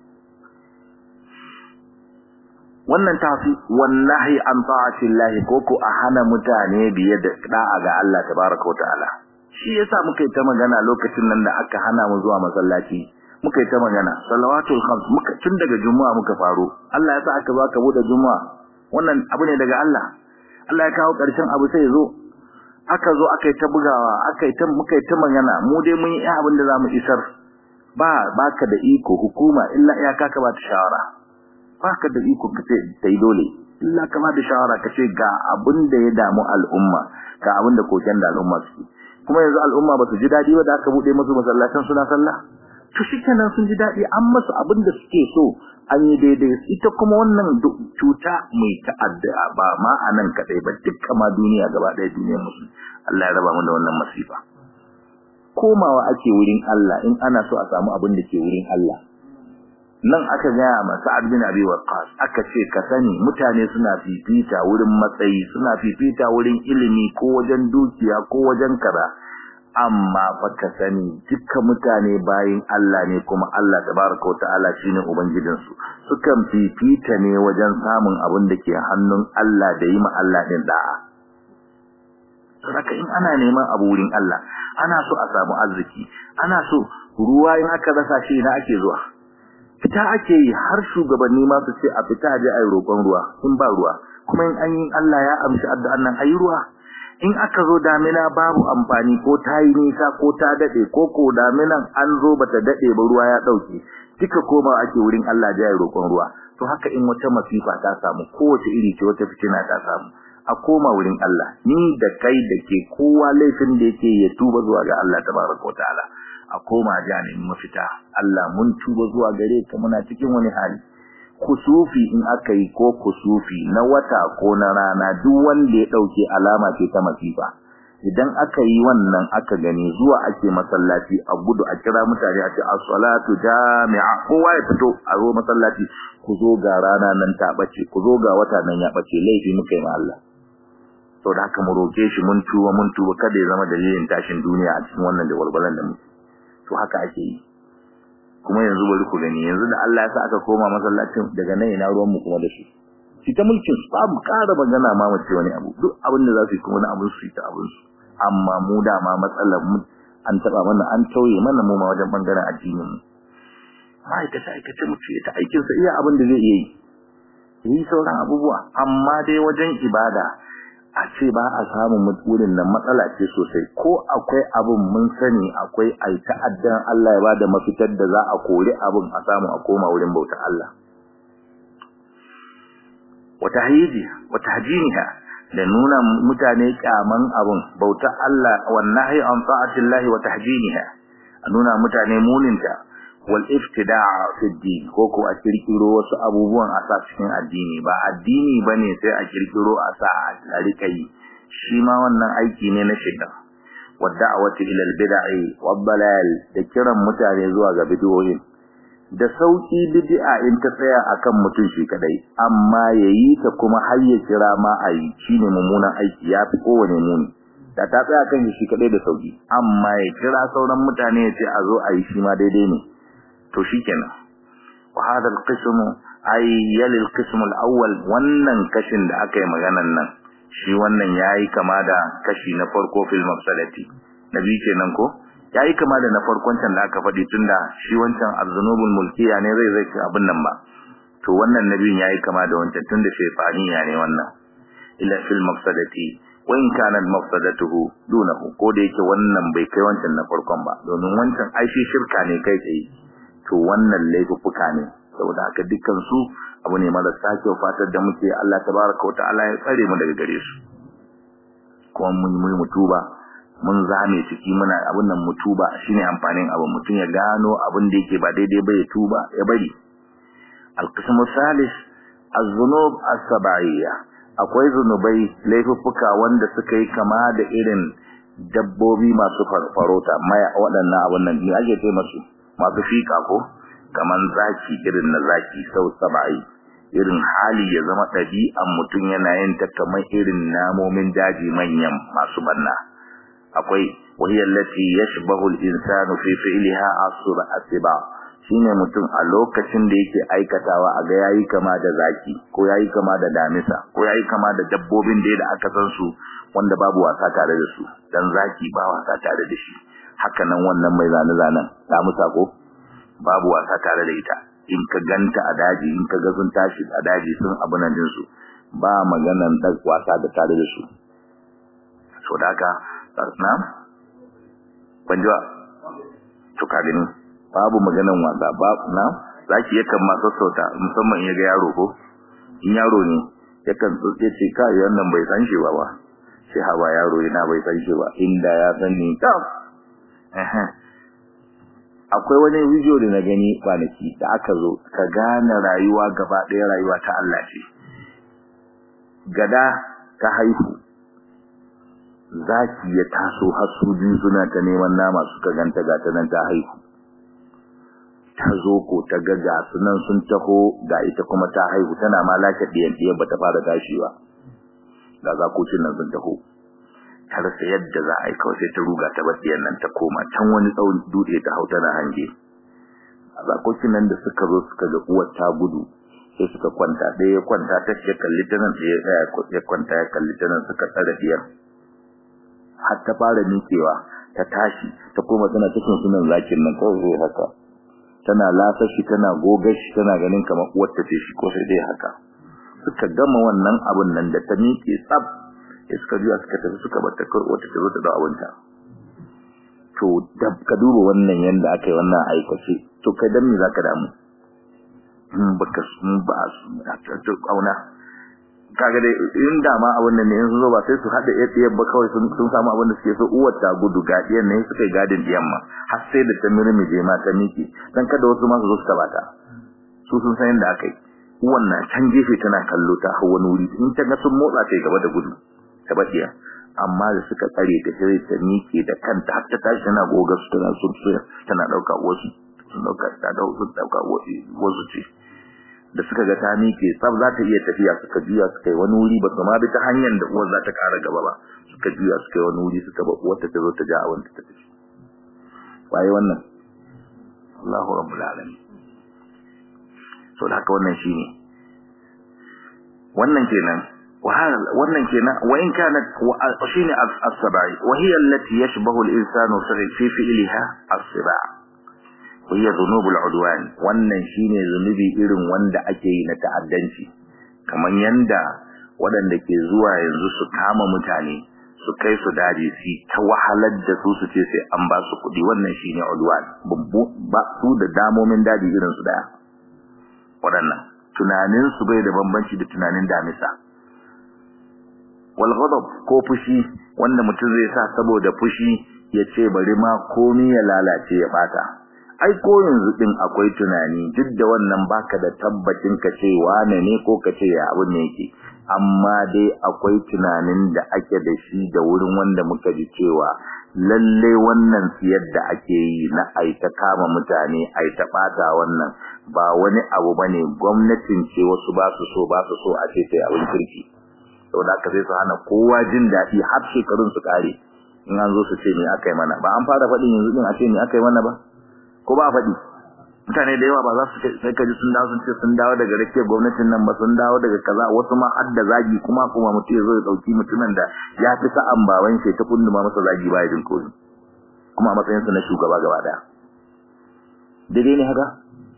wannan tafi wallahi an ta'atillahi ko ko a hana mutane biye da da'a ga Allah tabaraka wa ta'ala shi yasa muka yi ta magana lokacin nan da aka hana mu zuwa masallaci muka yi ta magana salawatul khams muka tun daga juma'a muka faro Allah ya sa aka zo aka bude juma'a wannan abu ne daga Allah Allah ya kawo karshen abu sai zo aka zo aka yi ta bugawa aka yi ta muka yi ta magana mu dai mun yi abin da zamu isar ba baka da iko hukuma illa iyaka ka ba ta shawara baka da iko ka ce dai dole illa ka ba da shawara ka ce ga abin da ya damu al'umma ga abin da koken da al'umma suke kuma yanzu al'umma ba su ji dadi ba da aka bude musu masallatan suna sallah to shikenan sun ji dadi an masu abin da suke so an yi daidai ita kuma wannan cuta mai ta'adda ba ma a nan kadai ba dukkan ma duniya gaba ɗaya duniyar musu Allah ya raba mu da wannan masifa komawa ake wurin Allah in ana so a samu abin da ke wurin Allah nan aka gaya ma Sa'ad bin Abi Waqqas aka ce ka sani mutane suna fifita wurin matsayi suna fifita wurin ilimi ko wajen dukiya ko wajen kaza amma fa ka sani dukkan mutane bayin Allah ne kuma Allah tabaraka wa ta'ala shine ubangijin su sukan fifita ne wajen samun abin da ke hannun Allah da yi ma Allah din da'a Saka in ana neman abu wurin Allah ana so a samu arziki ana so ruwa in aka rasa shi ina ake zuwa fita ake yi har shugabanni ma su ce a fita je ayi roƙon ruwa in ba ruwa kuma in an yi Allah ya amshi addu'an nan ayi ruwa in aka zo damina babu amfani ko ta yi nisa ko ta dade ko ko daminan an zo bata dade ba ruwa ya dauke duka koma ake wurin Allah ya roƙon ruwa to haka in wata masifa ta samu kowace iri ce wata fitina ta samu a koma wurin Allah ni da kai da ke kowa laifin da yake ya tuba zuwa ga Allah tabaraka wa ta'ala a koma janin mafita Allah mun tuba zuwa gare ka muna cikin wani hali kusufi in aka yi ko kusufi na wata ko na rana duk wanda ya dauke alama ce ta masifa idan aka yi wannan aka gani zuwa ake masallaci a gudu a kira mutane a ce as-salatu jami'a kowa ya fito a zo masallaci ku zo ga rana nan ta bace ku zo ga wata nan ya bace laifi muka yi ma Allah to da haka mu roke shi mun tuba mun tuba kada ya zama dalilin tashin duniya a cikin wannan da walwalan da muke to haka ake yi kuma yanzu bari ku gani yanzu da Allah ya sa aka koma masallacin daga nan ina ruwan mu kuma da shi shi ta mulkin su babu ƙara magana ma mu ce wani abu duk abin da za su yi kuma na abin su ta abin su amma mu da ma matsalar mu an taba mana an tauye mana mu ma wajen bangaren addinin mu ma'aikata aikace mu ce ta aikin sa iya abin da zai iya yi yi sauran abubuwa amma dai wajen ibada a ce ba a samun wurin nan matsala ce sosai ko akwai abin mun sani akwai ai ta'addan Allah ya bada mafitar da za a kori abin a samu a koma wurin bauta Allah wata hayiji wata hajiniha da nuna mutane kyaman abin bauta Allah wallahi an ta'atillahi wa tahjiniha a nuna mutane muninta wal iftida'a fi din ko ko a kirkiro wasu abubuwan a sa cikin addini ba addini bane sai a kirkiro a sa a rika yi shi ma wannan aiki ne na shaitan wadda'awati ila al-bid'i wad-dalal da kiran mutane zuwa ga bid'o'in da sauki bid'a in ta tsaya akan mutum shi kadai amma yayi ta kuma har ya kira ma ayi shine mummunan aiki yafi kowane muni da ta tsaya kan shi kadai da sauki amma ya kira sauran mutane ya ce a zo ayi shi ma daidai ne to shikenan wa hada alqism ay yali alqism alawwal wannan kashin da aka yi maganan nan shi wannan yayi kama da kashi na farko fil mafsadati nabi kenan ko yayi kama da na farkon can da aka faɗi tunda shi wancan arzunubul mulkiya ne zai zai abin nan ba to wannan nabiyin yayi kama da wancan tunda shaytaniya ne wannan ila fil mafsadati wa in kana mafsadatuhu dunahu ko da yake wannan bai kai wancan na farkon ba domin wancan ai shi shirka ne kai tsaye to wannan laifuffuka ne saboda haka dukkan su abu ne marasa kyau fatar da muke Allah tabaraka wa ta'ala ya tsare mu daga gare su kuma mun yi mutuba mun zame ciki muna abin nan mutuba shine amfanin abu mutum ya gano abin da yake ba daidai ba ya tuba ya bari alqismu salis az-zunub as-sab'iyya akwai zunubai laifuffuka wanda suka yi kama da irin dabbobi masu farfarota maya waɗannan abun nan ne ake ce masu masu fika ko kaman zaki irin na zaki sau sabai irin hali ya zama ɗabi'an mutum yana yin ta kamar irin namomin daji manyan masu banna akwai wahiyar lati yashbahu al-insanu fi fi'liha asra asiba shine mutum a lokacin da yake aikatawa a ga yayi kama da zaki ko yayi kama da damisa ko yayi kama da dabbobin da da aka san su wanda babu wasa tare da su dan zaki ba wasa tare da shi haka nan wannan mai zane zanen damisa ko babu wasa tare da ita in ka ganta a daji in ka ga sun tashi a daji sun abu nan din su ba maganan da wasa da tare da su so da haka na banjuwa to ka gani babu maganan wasa ba na zaki yakan ma sassauta musamman in ga yaro ko in yaro ne yakan tsotse ce kai wannan bai san shi ba ba sai hawa yaro yana bai san shi ba inda ya san ni ta akwai wani video da na gani kwanaki da aka zo ka gane rayuwa gaba ɗaya rayuwa ta Allah ce gada ta haihu zaki ya taso har su biyu suna ta neman nama suka ganta ga ta nan ta haihu ta zo ko ta ga ga sunan sun taho ga ita kuma ta haihu tana ma lashe ɗiyan ɗiyan ba ta fara tashi ba ga zakocin nan sun taho ta rasa yadda za a yi kawai sai ta ruga ta bar ɗiyan nan ta koma can wani tsawon dutse ta hau tana hange a zakocin nan da suka zo suka ga uwar ta gudu sai suka kwanta ɗaya ya kwanta ta ya kalli ta nan ɗaya ya kwanta ya kalli ta nan suka tsare ɗiyar har ta fara miƙewa ta tashi ta koma tana cikin sunan zakin nan kawai haka tana lasa shi tana gogar shi tana ganin kamar uwarta ce shi ko sai dai haka suka gama wannan abun nan da ta miƙe tsaf sai suka juya suka tafi suka bar ta kai wata ta zo ta da abunta to da ka duba wannan yanda aka yi wannan aikace to kai dan me zaka damu in baka sun ba su kauna kaga dai in da ma abun nan ne in zo ba sai su hada yatsiyar ba kawai sun sun samu abin da suke so uwar ta gudu gadiyan ne suka yi gadin diyan ma har sai da ta mirmije ma ta miki dan kada wasu ma su zo su tabata su sun san yadda aka yi uwan na can gefe tana kallo ta hawa wani wuri in ta ga sun motsa ta gaba da gudu ta badiya amma da suka tsare ta sai ta miƙe da kanta har ta tashi tana goga su tana sun tana dauka wasu sun dauka ta dauka wasu ce da suka ga ta miƙe tsab za ta iya tafiya suka juya suka yi wani wuri ba su ma bi ta hanyar da uwar za ta ƙara gaba ba suka juya suka yi wani wuri suka ba uwar ta zo ta ja abin ta tafi waye wannan Allahu rabbul alamin so da haka wannan shine wannan kenan wannan kenan wa in kanat shine as-sabai wa hiya allati yashbahu al-insanu fi fi'liha as-sibai hiya dhunubul udwan wannan shine zunubi irin wanda ake yi na ta'addanci kaman yanda waɗanda ke zuwa yanzu su kama mutane su kai su daji su ta wahalar da su su ce sai an ba su kuɗi wannan shine udwan ba su da damomin daji irin su daya waɗannan tunanin su bai da bambanci da tunanin damisa wal ghadab ko fushi wanda mutum zai sa saboda fushi ya ce bari ma komai ya lalace ya bata ai ko yanzu din akwai tunani duk da wannan baka da tabbacin ka ce wane ne ko ka ce ya abun ne yake amma dai akwai tunanin da ake da shi da wurin wanda muka ji cewa lalle wannan siyar da ake yi na ai ta kama mutane ai ta bata wannan ba wani abu bane gwamnatin ce wasu ba su so ba su so a ce sai abin kirki saboda haka sai su hana kowa jin daɗi har shekarun su kare in an zo su ce me aka yi mana ba an fara faɗin yanzu din a ce me aka yi mana ba ko ba faɗi mutane da yawa ba za su sai kaji sun dawo sun ce sun dawo daga rakiyar gwamnatin nan ba sun dawo daga kaza wasu ma har da zagi kuma kuma mutum ya zo ya dauki mutumin da ya fi sa'an baban shi ta kunduma masa zagi ba ya jin koyi kuma a matsayin sa na shugaba gaba daya daidai ne haka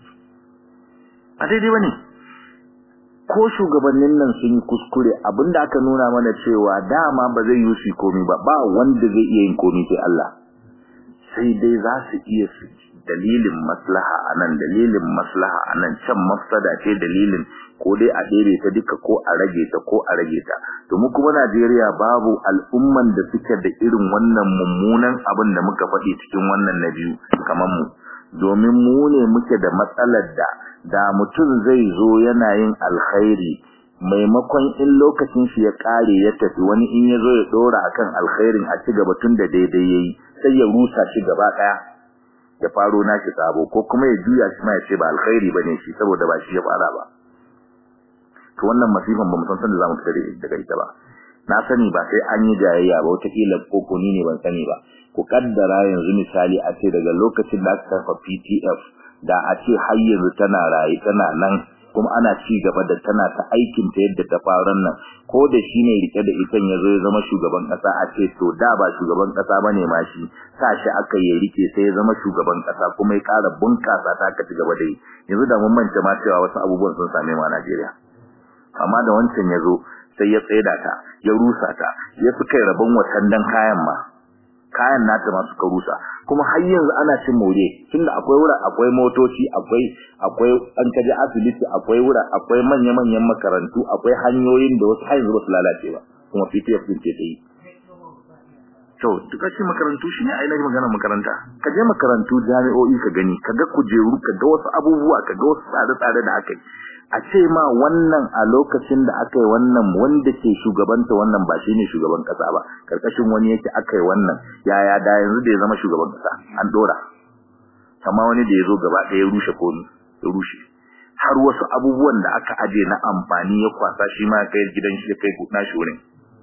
a daidai bane ko shugabannin nan sun yi kuskure abinda aka nuna mana cewa dama ba zai yi su komi ba ba wanda zai iya yin komi sai Allah sai dai za su iya su dalilin maslaha anan dalilin maslaha anan can mafsada ce dalilin ko dai a dare ta duka ko a rage ta ko a rage ta to mu kuma Najeriya babu al'umman da suke da irin wannan mummunan abin da muka faɗi cikin wannan na biyu kamar mu domin mu ne muke da matsalar da da mutum zai zo yana yin alkhairi maimakon in lokacin shi ya kare ya tafi wani in ya zo ya dora akan alkhairin a ci gaba tun da daidai yayi sai ya rusa shi gaba daya ya faro nashi sabo ko kuma ya juya shi ma ya ce ba alkhairi bane shi saboda ba shi ya fara ba to wannan masifan ba mu san sanda zamu fita daga ita ba na sani ba sai an yi jayayya ba wata kila koko ni ne ban sani ba ku kaddara yanzu misali a ce daga lokacin da aka kafa PTF da a ce har yanzu tana raye tana nan kuma ana ci gaba da tana ta aikin ta yadda ta faru nan ko da shi ne rike da ita ya zo ya zama shugaban kasa a ce to da ba shugaban kasa bane ma shi sa shi aka yi rike sai ya zama shugaban kasa kuma ya ƙara bunkasa ta aka ci gaba da yi yanzu da mun manta ma cewa wasu abubuwan sun same mu a Najeriya amma da wancan ya zo sai ya tsaida ta ya rusa ta ya fi kai rabon watandan kayan ma kayan nata ma suka rusa kuma har yanzu ana cin more tunda akwai wura akwai motoci akwai akwai an kaje asibiti akwai wura akwai manya-manyan makarantu akwai hanyoyin da wasu har yanzu ba su lalace ba kuma PTF din ce ta yi to duka shi makarantu shi ne ainihin magana makaranta ka je makarantu jami'o'i ka gani ka ga kujeru ka ga wasu abubuwa ka ga wasu tsare-tsare da aka yi a ce ma wannan a lokacin da aka yi wannan wanda ke shugabanta wannan ba shine shugaban kasa ba karkashin wani yake aka yi wannan yaya da yanzu da ya zama shugaban kasa an dora amma wani da ya zo gaba ɗaya ya rushe komi ya rushe har wasu abubuwan da aka aje na amfani ya kwasa shi ma kai gidan shi kai nashi wurin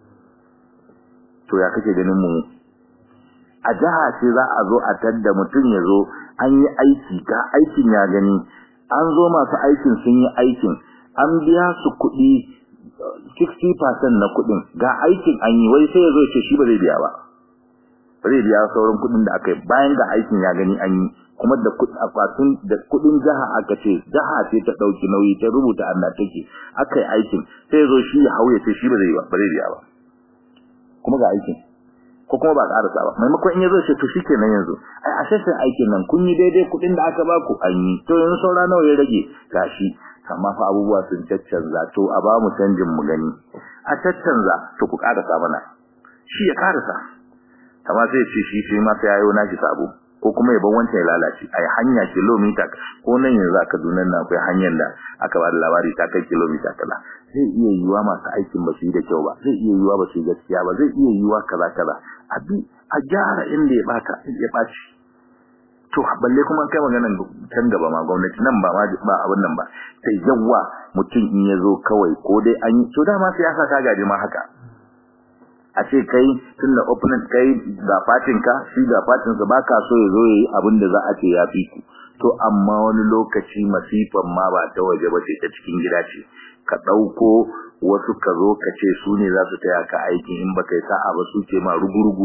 to ya kake ganin mu a jiha ce za a zo a tadda mutum ya zo an yi aiki ga aikin ya gani an zo masu aikin sun yi aikin an biya su kuɗi 60% na kuɗin ga aikin an yi wai sai ya zo ce shi ba zai biya ba ba zai biya sauran kuɗin da aka yi bayan ga aikin ya gani an yi kuma da akwatin da kuɗin jiha aka ce jiha ce ta ɗauki nauyi ta rubuta an take aka yi aikin sai ya zo shi ya hau ya ce shi ba zai ba zai biya ba kuma ga aikin ko kuma ba ƙarasa ba maimakon in ya zo ce to shikenan yanzu ai a sassan aikin nan kun yi daidai kuɗin da aka baku an yi to yanzu saura nawa ya rage gashi amma fa abubuwa sun caccanza to a ba mu canjin mu gani a caccanza to ku ƙarasa mana shi ya ƙarasa amma sai ce shi shi ma sai yayo nashi sabo ko kuma ya bar wancan ya lalace ai hanya kilomita ko nan yanzu aka dunan na akwai hanyar da aka ba da labari ta kai kilomita kaza zai iya yiwa masu aikin ba su yi da kyau ba zai iya yiwa ba su yi gaskiya ba zai iya yiwa kaza kaza a bi a gyara inda ya bata ya baci to balle kuma kai maganan can gaba ma gwamnati nan ba ma ba abin nan ba sai yawa mutum in ya zo kawai ko dai an yi to dama siyasa ta gaji ma haka a ce kai tun da opponent kai ga fatin ka shi ga fatin sa baka so ya zo yayi abin da za a ce ya fi ku to amma wani lokaci masifan ma ba ta waje ba ce ta cikin gida ce ka dauko wasu ka zo ka ce su ne za su taya ka aikin in baka yi sa'a ba su ce ma rugurugu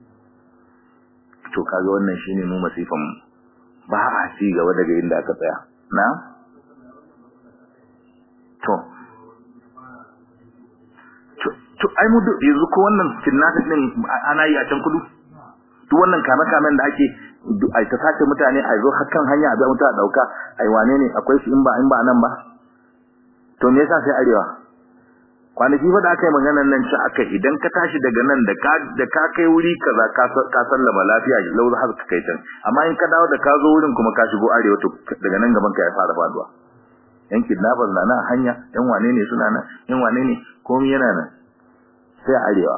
to kaga wannan shine mu masifan ba a ci gaba daga inda aka tsaya na to to ai mu yanzu ko wannan kidnapping din ana yi a can kudu duk wannan kame kamen da ake ai ta sace mutane ai zo hakan hanya a ga muta dauka ai wane ne akwai su in ba in ba nan ba to me yasa sai arewa kwanaki fa da aka yi maganar nan ci aka idan ka tashi daga nan da ka da ka kai wuri kaza ka ka sallama lafiya lau har ka kai can amma in ka dawo da ka zo wurin kuma ka shigo arewa to daga nan gaban ka ya fara faduwa yan kidnappers na nan hanya yan wane ne suna nan yan wane ne komai yana nan sai arewa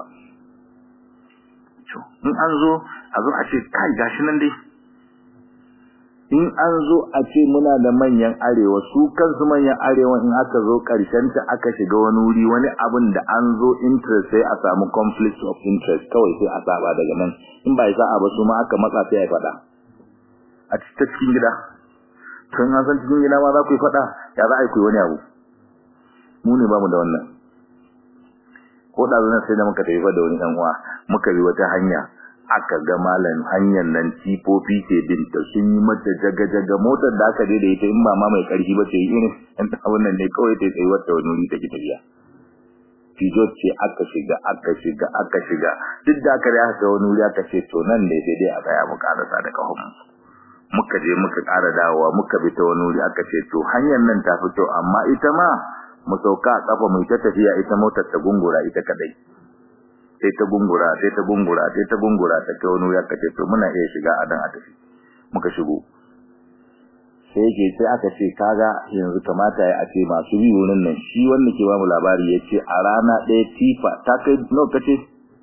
to in an zo a zo a ce kai gashi nan dai in an zo a ce muna da manyan arewa su kansu manyan arewa in aka zo karshen ta aka shiga wani wuri wani abin da an zo interest sai a samu conflict of interest kawai sai a saba daga nan in ba sa'a ba su ma aka matsa sai ya faɗa a cikin gida to in an san cikin gida ma za ku yi faɗa ya za a yi ku wani abu mu ne ba mu da wannan ko da zuwa sai da muka tafi da wani dan uwa muka bi wata hanya aka ga malam hanyar nan tifofi ke binta sun yi mata jaga jaga motar da aka daidai ita in ba ma mai karfi ba ce irin dan abun nan ne kawai ta tsayi wata wani wuri take tafiya Fijo ce aka shiga aka shiga aka shiga duk da aka da aka wani wuri aka ce to nan ne sai dai a tsaya mu karasa da kahon muka je muka ƙara dawowa muka bi ta wani wuri aka ce to hanyar nan ta fito amma ita ma mu sauka a kafa mu ta tafiya ita motar ta gungura ita kadai sai ta gungura sai ta gungura sai ta gungura ta kai wani ya kace to muna iya shiga a dan a tafi muka shigo sai yake sai aka ce kaga yanzu kamata ya ce masu bi wurin nan shi wanda ke ba mu labari yace a rana ɗaya tifa ta kai nawa kace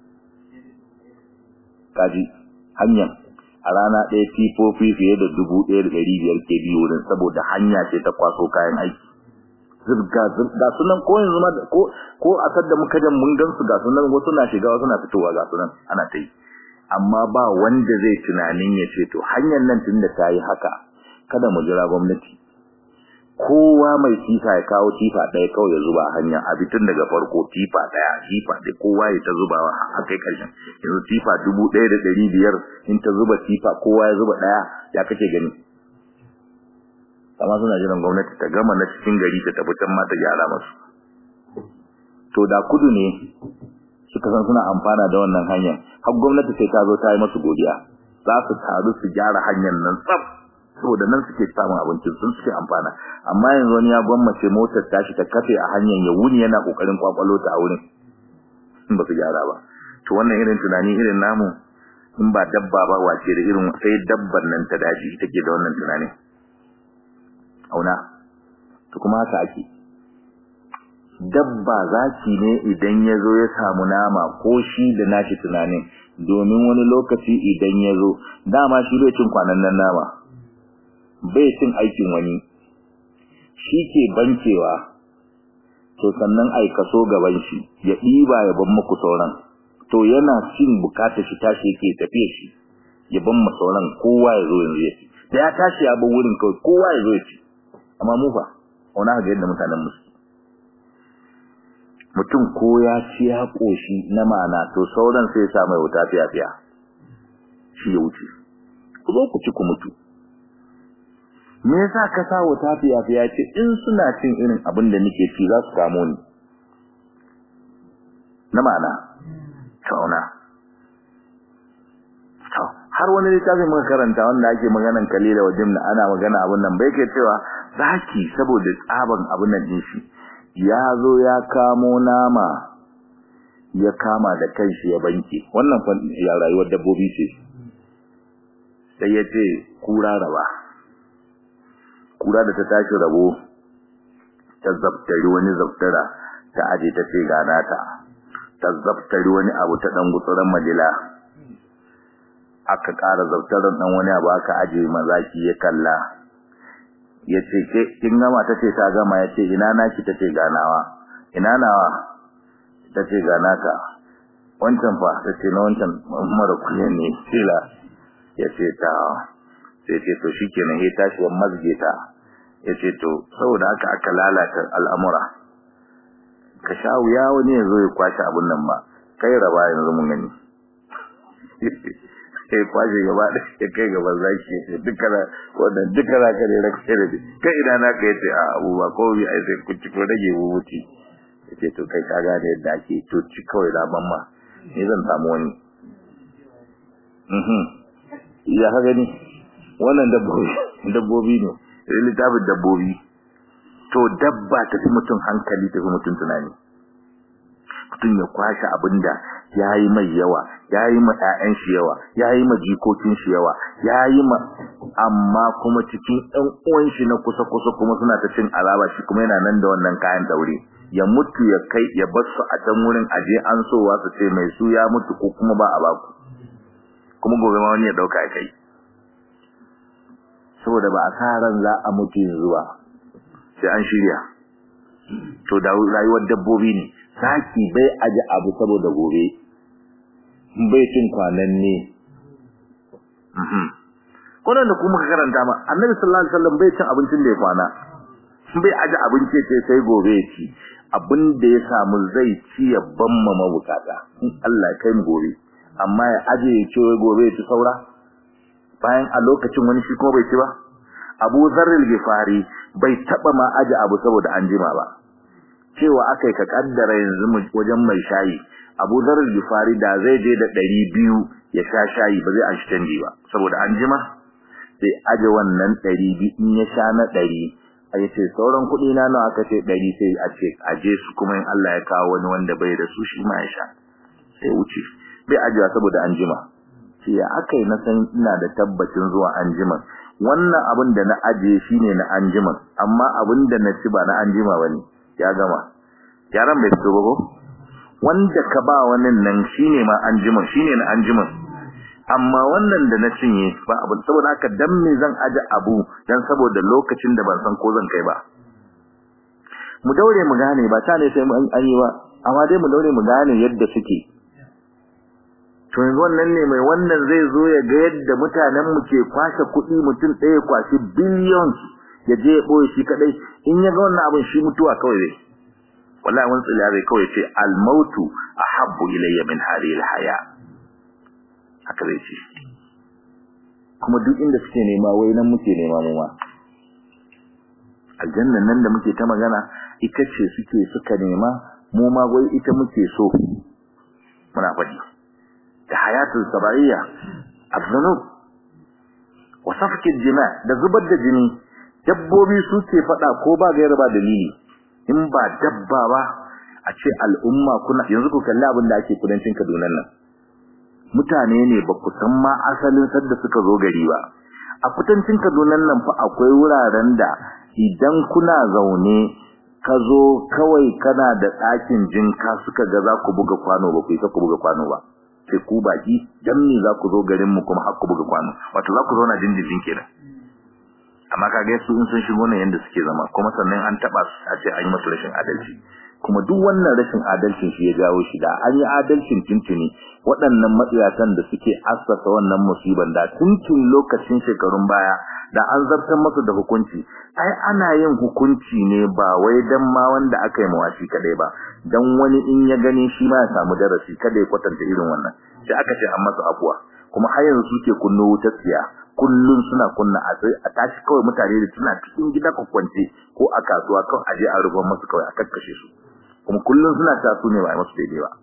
kaji hanyar a rana ɗaya tifofi fiye da dubu ɗaya da ɗari biyar ke bi wurin saboda hanya ce ta kwaso kayan aiki zirga zirga sunan ko yanzu ma ko ko a sadda muka jan mun gan su ga sunan wasu na shiga wasu na fitowa ga sunan ana ta yi amma ba wanda zai tunanin ya ce to hanyar nan tunda ta yi haka kada mu jira gwamnati kowa mai tifa ya kawo tifa ɗaya kawai ya zuba hanya a bitin daga farko tifa ɗaya tifa da kowa ya ta zubawa a kai ƙarshen yanzu tifa dubu ɗaya da ɗari biyar in ta zuba tifa kowa ya zuba ɗaya ya kake gani amma suna jiran gwamnati ta gama na cikin gari ta tafi can ma ta gyara masu to da kudu ne suka san suna amfana da wannan hanyar har gwamnati sai ta zo ta yi masu godiya za su taru su gyara hanyar nan tsaf saboda nan suke samun abincin sun suke amfana amma yanzu wani ya gwammace motar tashi ta kafe a hanyar ya wuni yana kokarin kwakwalo ta a wurin in ba su gyara ba to wannan irin tunani irin namu in ba dabba ba wace da irin sai dabban nan ta daji take da wannan tunanin auna to kuma haka ake dabba zaki ne idan ya zo ya samu nama ko shi da nashi tunanin domin wani lokaci idan ya zo dama shi bai cin kwanan nan nama bai cin aikin wani shi ke bankewa to sannan ai kaso gaban shi ya ɗiba ya ban muku sauran to yana cin bukatar shi tashi yake tafiye shi ya ban mu sauran kowa ya zo yanzu ya ci da ya tashi ya bar wurin kawai kowa ya zo ya ci amma mu fa wani ga yadda mutanen musu mutum ko ya ci ya koshi na mana to sauran sai ya sa mai wuta fiya fiya shi ya wuce ku zo ku ci ku mutu me yasa ka sa wuta fiya fiya ce in suna cin irin abin da nake ci za su kamo ni na mana tauna har wani littafi muka karanta wanda ake maganan kalila wa jimna ana magana abun nan bai ke cewa zaki saboda tsaban abun nan din shi ya zo ya kamo nama ya kama da kanshi ya banke wannan fa ya rayuwar dabbobi ce sai ya ce kura raba kura da ta tashi rabo ta zabtari wani zabtara ta aje ta ce gana ta ta zabtari wani abu ta dan gutsuran madila aka ƙara zautaran dan wani abu aka aje mazaki ya kalla yace ke kin gama tace ta gama yace ina naki tace ganawa ina nawa tace ganaka wancan fa tace na wancan mara kunya ne kila yace ta sai ce to shikenan he tashi wa mazge ta yace to saboda haka aka lalata al'amura ka sha wuya wani yazo ya kwashi abun nan ba kai raba yanzu mun gani sai kwashe gaba da ya kai gaban zaki ya ce dukkan wannan dukkan ka ne na kai da kai ina na kai ce a abu ba ko bi ai sai ku ci ko rage bubuti ya ce to kai ka gane yadda ake to ci kawai da ban ma ni zan samu wani mhm ya ka gani wannan dabbobi dabbobi ne irin littafin dabbobi to dabba ta fi mutum hankali ta fi mutum tunani mutum ya kwashe abinda ya yi mai yawa ya yi ma ƴaƴan shi yawa ya yi ma jikokin shi yawa ya yi ma amma kuma cikin ɗan uwan shi na kusa kusa kuma suna ta cin alaba shi kuma yana nan da wannan kayan daure ya mutu ya kai ya bar su a can wurin aje an sowa su ce mai su ya mutu ko kuma ba a baku kuma gobe ma wani ya dauka kai saboda ba a sa ran za a mutu yanzu ba sai an shirya to da rayuwar dabbobi ne saki bai aje abu saboda gobe bai cin kwanan ne kwanan da kuma ka karanta ma annabi sallallahu alaihi wasallam bai cin abincin da ya kwana bai aje abinci ce sai gobe ya ci abin da ya samu zai ci ya bamma mabukata in Allah kai mu gobe amma ya aje ya ce gobe ya ci saura bayan a lokacin wani shi kuma bai ci ba Abu Zarril Gifari bai taba ma aje abu saboda an jima ba cewa akai ka kaddara yanzu wajen mai shayi Abu Zarril Gifari da zai je da 200 ya sha shayi ba zai an shi canji ba saboda an jima sai aje wannan 200 in ya sha na 100 a yace sauran kuɗi na nawa aka ce 100 sai a ce aje su kuma in Allah ya kawo wani wanda bai da su shi ma ya sha sai wuce bai ajewa saboda an jima sai ya akai na san ina da tabbacin zuwa an jima wannan abin da na aje shine na an jima amma abin da na ci ba na an jima bane ya gama yaran bai fito ba ko wanda ka ba wannan nan shine ma an jima shine na an jima amma wannan da na cinye ba abu saboda haka dan me zan aje abu dan saboda lokacin da ban san ko zan kai ba mu daure mu gane ba ta ne sai mu an yi ba amma dai mu daure mu gane yadda suke to yanzu wannan ne mai wannan zai zo ya ga yadda mutanen mu ke kwashe kuɗi mutum ɗaya kwashi billions ya je ya ɓoye shi kaɗai in ya ga wannan abin shi mutuwa kawai zai wallahi wani tsila zai kawai ce almautu ahabbu ilayya min hadhihi alhaya haka zai ce kuma duk inda suke nema wai nan muke nema mu ma aljannan nan da muke ta magana ita ce suke suka nema mu ma wai ita muke so muna faɗi da hayatul sabaiya az-zunub wa safki jima da zubar da jini dabbobi suke faɗa ko ba gaira ba dalili in ba dabba ba a ce al'umma kuna yanzu ku kalli abin da ake kudancin Kaduna nan mutane ne ba ku san ma asalin sadda suka zo gari ba a kudancin Kaduna nan fa akwai wuraren da idan kuna zaune ka zo kawai kana da ɗakin jinka suka ga za ku buga kwano ba ku yi ku buga kwano ba sai ku baki dan me za ku zo garin mu kuma har ku buga kwano wato za ku zauna dindindin kenan amma kaga su in sun shigo ne yanda suke zama kuma sannan an taba su a ce an yi musu rashin adalci kuma duk wannan rashin adalcin shi ya jawo shi da an yi adalcin tuntuni waɗannan matsiyatan da suke assasa wannan musiban da tuntun lokacin shekarun baya da an zartar masu da hukunci ai ana yin hukunci ne ba wai dan ma wanda aka yi mawashi kadai ba dan wani in ya gani shi ma ya samu darasi kada ya kwatanta irin wannan sai aka ce an masa afuwa kuma har yanzu suke kunno wutar tsiya kullun suna kunna a sai a tashi kawai mutane da suna cikin gida kwakwance ko a kasuwa kawai aje a rubar masu kawai a kakkashe su kuma kullun suna ta su ne ba masu daidai ba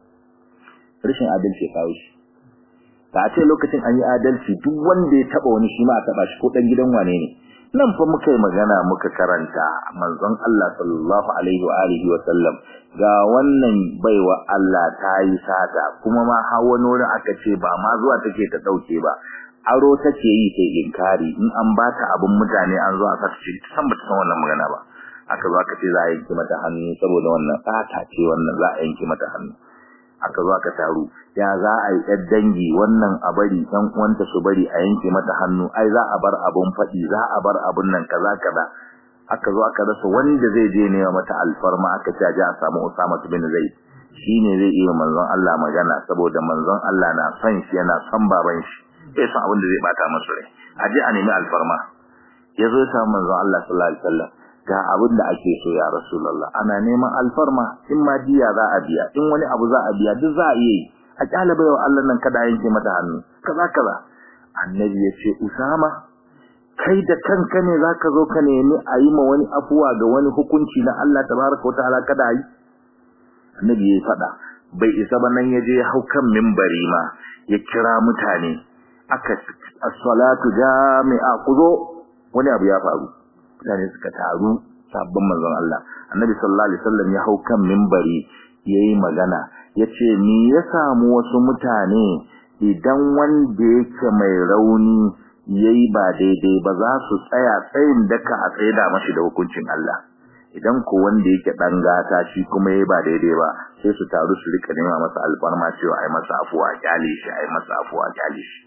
rashin adalci ya kawo shi ta ce lokacin an yi adalci duk wanda ya taba wani shi ma a taba shi ko dan gidan wane ne nan fa muka yi magana muka karanta manzon Allah sallallahu alaihi wa alihi wa sallam ga wannan baiwa Allah ta yi sata kuma ma har wani wurin aka ce ba ma zuwa take ta dauke ba aro take yi sai inkari in an bata abin mutane an zo aka ce san ba ta san wannan magana ba aka zo aka ce za a yanke mata hannu saboda wannan fata ce wannan za a yanke mata hannu aka zo aka taru ya za a yi ɗan dangi wannan a bari ɗan uwanta su bari a yanke mata hannu ai za a bar abun faɗi za a bar abun nan kaza kaza aka zo aka rasa wanda zai je ne mata alfarma aka ce a a samu Usama bin Zaid shine zai iya manzon Allah magana saboda manzon Allah na son shi yana son baban shi sai san abin da zai bata masa rai a je a nemi alfarma yazo ya samu manzon Allah sallallahu alaihi wasallam ga abin da ake so ya Rasulullah ana neman alfarma in ma diya za a biya in wani abu za a biya duk za a yi a kyale bayo Allah nan kada yanke mata hannu kaza kaza annabi ya ce Usama kai da kanka ne zaka zo ka nemi a yi ma wani afuwa ga wani hukunci na Allah tabaraka wa ta'ala kada yi annabi ya fada bai isa ba nan yaje ya hau kan minbari ma ya kira mutane aka as-salatu jami'a kuzo wani abu ya faru mutane suka taru sabbin manzon Allah annabi sallallahu alaihi wasallam ya hau kan minbari yayi magana yace ni ya samu wasu mutane idan wanda yake mai rauni yayi ba daidai ba za su tsaya tsayin daka a tsaida mashi da hukuncin Allah idan ko wanda yake dan gata shi kuma yayi ba daidai ba sai su taru su rika nema masa alfarma cewa ai masa afuwa kyale shi ai masa afuwa kyale shi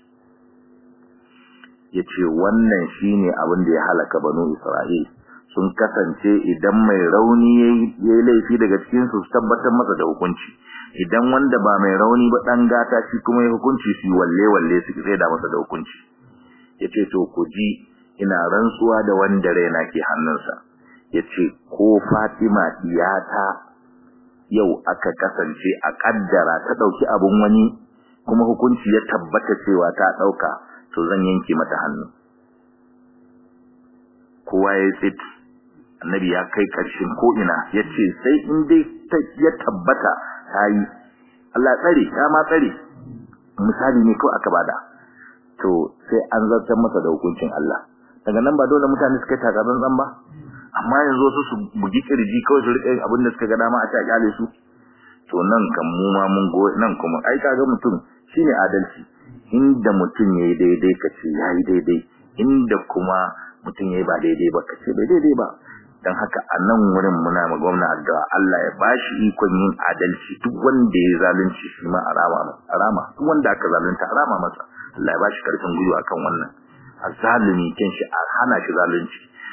yace wannan shine abin da ya halaka banu Isra'il sun kasance idan mai rauni yayi laifi daga cikin su tabbatar masa da hukunci idan wanda ba mai rauni ba dan gata shi kuma ya hukunci shi walle walle su sai da masa da hukunci yace to ku ji ina rantsuwa da wanda raina ke hannunsa yace ko Fatima diyata yau aka kasance a kaddara ta dauki abun wani kuma hukunci ya tabbata cewa ta dauka to zan yanke mata hannu kowa ya tsit annabi ya kai karshen ko ina yace sai in dai ya tabbata tayi Allah tsare ya ma tsare misali ne ko aka bada to sai an zartar masa da hukuncin Allah daga nan ba dole mutane suka taka zan ba amma yanzu su su bugi kirji kawai su rike abin da suka ga dama a ta kyale su to nan kan mu ma mun go nan kuma ai kaga mutum shine adalci inda mutum yayi daidai kace yayi daidai inda kuma mutum yayi ba daidai ba kace bai daidai ba dan haka a nan wurin muna ma gwamna addu'a Allah ya bashi ikon yin adalci duk wanda ya zalunci shi ma arama arama duk wanda aka zalunta arama masa Allah ya bashi karfin gwiwa kan wannan azalimi kin shi a hana shi zalunci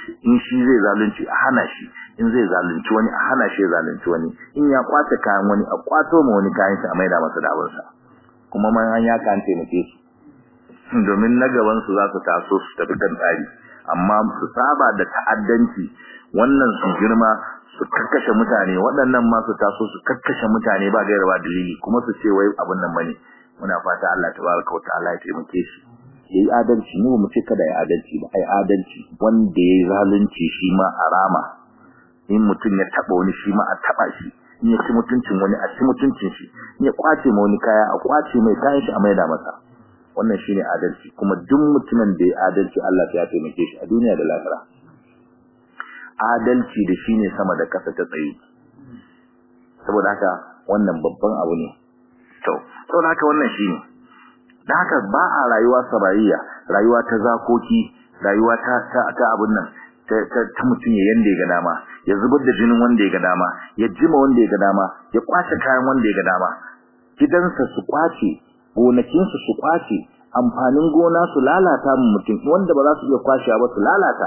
in shi zai zalunci a hana shi in zai zalunci wani a hana shi zalunci wani in ya kwace kayan wani a kwato ma wani kayan shi a maida masa da abinsa kuma man an ya kan taimake su domin na gaban su za su taso su tafi kan tsari amma su saba da ta'addanci wannan su girma su kakkashe mutane waɗannan ma su taso su kakkashe mutane ba gaira ba dalili kuma su ce wai abin nan bane muna fata Allah tabaraka wa ta'ala ya taimake shi yayi adalci mu mu ce kada ya adalci ba ai adalci wanda yayi zalunci shi ma arama in mutum ya taba wani shi ma a taba shi in ya ci mutuncin wani a ci mutuncin shi in ya kwace ma wani kaya a kwace mai kayan shi a maida masa wannan shine adalci kuma duk mutumin da ya adalci Allah ya taimake shi a duniya da lahira adalci da shine sama da kasa ta tsaye saboda haka wannan babban abu ne to saboda haka wannan shine da haka ba a rayuwa sarayya rayuwa ta zakoki rayuwa ta ta, ta abun nan ta, ta, ta mutum ya yanda ya ga dama ya zubar da jinin wanda ya ga dama ya jima wanda ya ga dama ya kwace kayan wanda ya ga dama gidansa su kwace gonakinsu su kwace amfanin gona su lalata mu mutum wanda ba za su iya kwashewa ba su lalata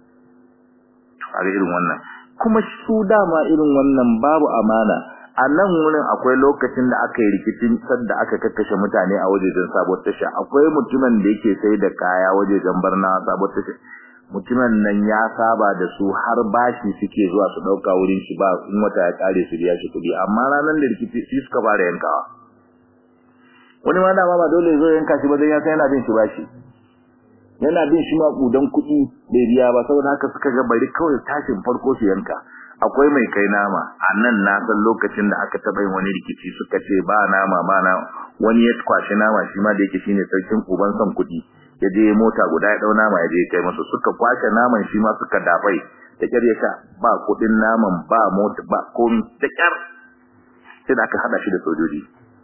a irin wannan kuma su dama irin wannan babu amana a nan wurin akwai lokacin da aka yi rikicin sadda aka kakkashe mutane a wajejen sabuwar tasha akwai mutumin da yake sai da kaya wajejen barna sabuwar tasha mutumin nan ya saba da su har bashi suke zuwa su dauka wurin shi ba in wata ya kare su biya shi kudi amma ranar da rikici shi suka fara yankawa wani ma dama ba dole zo yanka shi ba dan ya san yana bin shi bashi yana bin shi maƙudan kuɗi bai biya ba saboda haka suka ga bari kawai tashin farko su yanka akwai mai kai nama a nan na san lokacin da aka taɓa yin wani rikici suka ce ba nama ba na wani ya kwashi nama shi ma da yake shine sarkin uban son kuɗi ya je mota guda ya ɗau nama ya je kai masa suka kwashe naman shi ma suka dafai da ƙyar ya sha ba kuɗin naman ba mota ba komi da ƙyar sai da aka haɗa shi da sojoji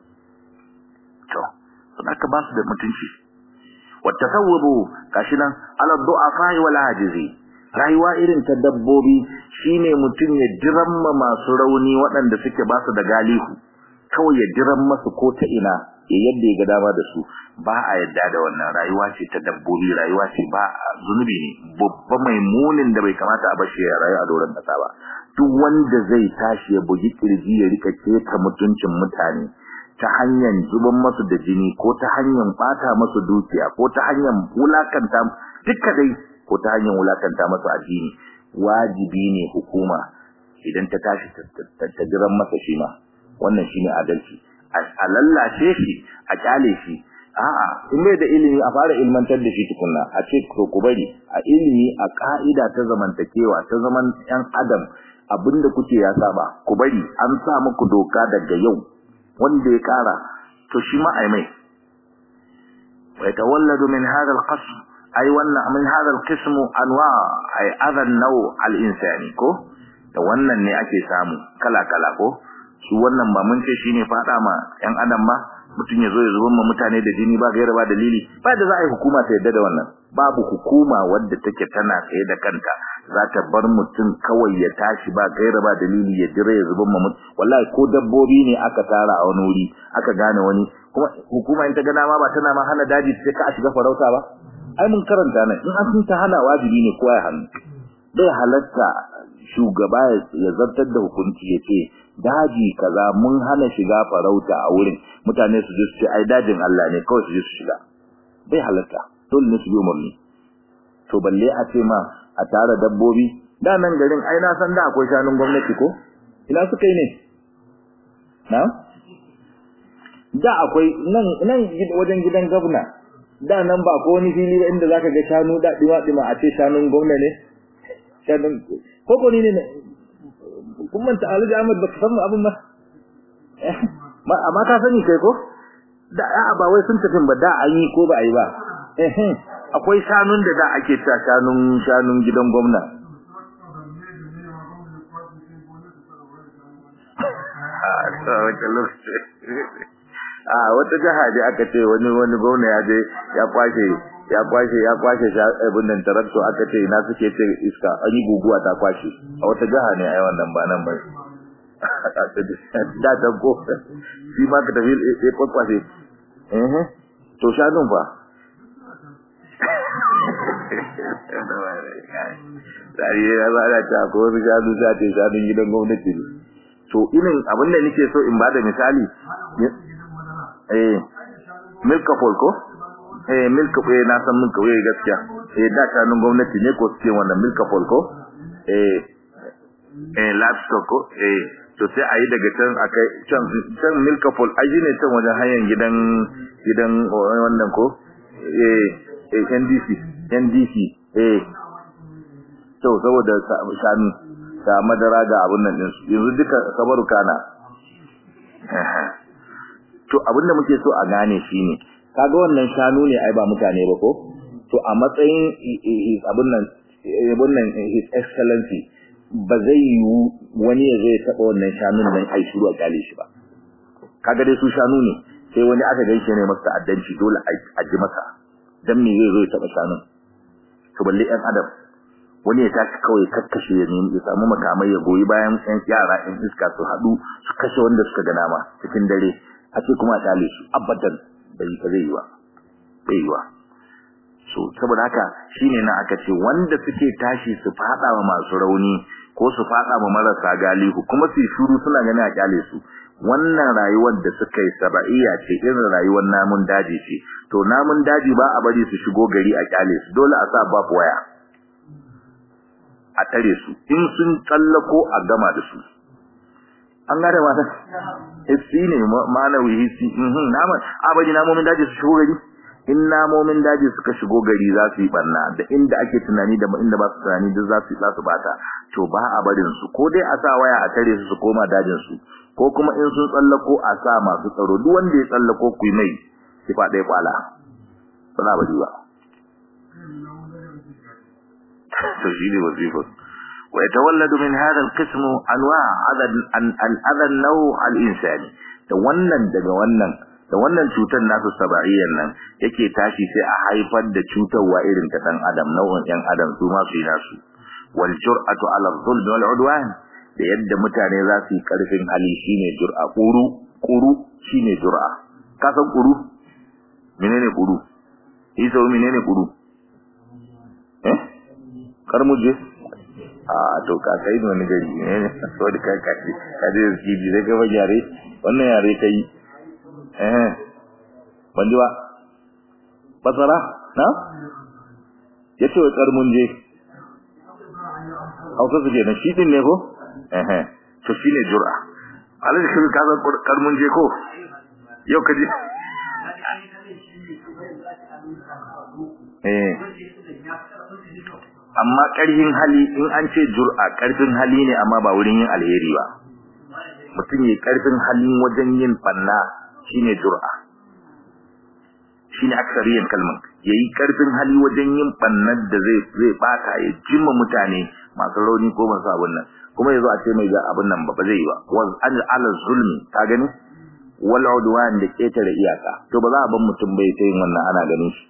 to sun aka ba su da mutunci watasawwabu gashi nan ala du'afa wal ajizi rayuwa irin ta dabbobi shine mutum ya jiramma masu rauni waɗanda suke ba su da galihu kawai ya jiran masu ko ta ina ya yadda ya ga dama da su ba a yadda da wannan rayuwa ce ta dabbobi rayuwa ce ba zunubi ne babba mai munin da bai kamata a bashi ya rayu a doron kasa ba duk wanda zai tashi ya bugi kirji ya rika keta mutuncin mutane ta hanyar zuban masu da jini ko ta hanyar bata masu dukiya ko ta hanyar wulakanta duka dai ko ta hanyar wulakanta masu addini wajibi ne hukuma idan ta tashi ta jiran masa shi ma wannan shine adalci a lallace shi a kyale shi a'a in bai da ilimi a fara ilmantar da shi tukunna a ce to ku bari a ilimi a ka'ida ta zamantakewa ta zaman yan adam abinda kuke ya saba ku bari an sa muku doka daga yau wanda ya kara to shi ma ai mai wa yatawalladu min hadha al-qasm ai wannan min hadha al-qism anwa ai adha an-naw al-insani ko da wannan ne ake samu kala kala ko su wannan ba mun ce shine fada ma yan adam ba mutun yazo ya zuban ma mutane da jini ba gaira ba dalili ba da za a yi hukuma ta yadda da wannan babu hukuma wadda take tana tsaye da kanta za ta bar mutum kawai ya tashi ba gaira ba dalili ya jira ya zuban ma mutum wallahi ko dabbobi ne aka tara a wani wuri aka gane wani kuma hukuma in ta gana ma ba tana ma hana daji sai ka a shiga farauta ba ai mun karanta nan in an ta hana wajibi ne kowa ya hannu bai halatta shugaba ya zartar da hukunci ya ce daji kaza mun hana shiga farauta a wurin mutane su je su ce ai dajin Allah ne kawai su je su shiga bai halatta dole ne su bi umarni to balle a ce ma a tara dabbobi da nan garin ai na san da akwai shanun gwamnati ko ina suka yi ne na da akwai nan nan wajen gidan gwamna da nan ba ko wani fili ba inda zaka ga shanu da dima dima a ce shanun gwamna ne shanun ko ko ni ne kun manta Alhaji Ahmad baka san abin ba amma ka sani kai ko da a ba wai sun tafi ba da an yi ko ba a yi ba eh akwai shanun da da ake ta shanun shanun gidan gwamna a wata jaha je aka ce wani wani gwamna ya je ya kwashe ya kwashe ya kwashe abin nan tarakto aka ce ina suke ce iska an yi guguwa ta kwashe a wata jaha ne ai wannan ba nan ba da ta ko shi ma ka tafi ya kwakwashe eh to shanun fa Dari ya ba da ta ko su shanu ta ce shanun gidan gwamnati ne. To irin abin da nake so in bada misali. Eh, milka ko? Eh, milka ko na san milka ko gaskiya. Eh, da shanun gwamnati ne ko suke wannan milka ko? Eh, eh, livestock ko? Eh, to sai a yi daga can akai can can milkapol aji ne can wajen hanyar gidan gidan wannan ko eh eh NDC NDC eh to saboda shanu da madara ga abun nan din yanzu duka kabaru kana to abinda muke so a gane shine kaga wannan shanu ne ai ba mutane ba ko to a matsayin abun nan abun nan his excellency ba zai yiwu wani ya zai taɓa wannan shanun nan ai shiru a kyale shi ba kaga dai su shanu ne sai wani aka gaishe ne masa addanci dole a ji masa dan me zai zo ya taɓa shanun to balle ɗan adam wani ya tashi kawai kakkashe ya nemi ya samu makamai ya goyi bayan ɗan yara ɗan iska su haɗu su kashe wanda suka ga nama cikin dare a ce kuma a kyale su abadan bai zai yi ba bai yi ba so saboda haka shine na aka ce wanda suke tashi su fada wa masu rauni ko su fada wa marasa galihu kuma su shuru suna gani a kyale su wannan rayuwar da suka yi sabaiya ce irin rayuwar namun daji ce to namun daji ba a bari su shigo gari a kyale su dole a sa babu waya a tare su in sun tsallako a gama da su an gane mata hissi ne ma'anawi hissi namun abadi namomin daji su shigo gari in namomin daji suka shigo gari za su yi barna da inda ake tunani da inda ba su tunani duk za su za su bata to ba a barin su ko dai a sa waya a tare su su koma dajin su ko kuma in sun tsallako a sa masu tsaro duk wanda ya tsallako ku mai ki faɗa kwala ba za bari ba to shi ne wazifa wa yatawalladu min hadha al-qism anwa' al-adha an-naw' al-insani da wannan daga wannan da wannan cutar nasu saba'iyyan nan yake tashi sai a haifar da cutarwa irin ta dan adam nau'in ɗan adam su ma su yi nasu wal jur'atu ala dhulm wal udwan da yadda mutane za su yi karfin hali shine jur'a quru quru shine jur'a ka san quru menene quru isa menene quru eh karmuje a to ka kai wani gari ne so da kai kai ka je ki bi daga yare wannan yare kai eh ban ji ba basara na yace wa karmun je hausa su na shi din ne ko eh to shine jur'a alaji shi ka san karmun je ko yau ka ji eh amma ƙarfin hali in an ce jur'a ƙarfin hali ne amma ba wurin yin alheri ba mutum ya ƙarfin halin wajen yin banna shine jur'a shine aksariyan kalman yayi karfin hali wajen yin bannan da zai zai baka ya jimma mutane masu rauni ko masu abun nan kuma yazo a ce mai ga abun nan ba ba zai yi ba wal ala zulmi ka gani wal udwan da ketare iyaka to ba za a ban mutum bai ta yin wannan ana ganin shi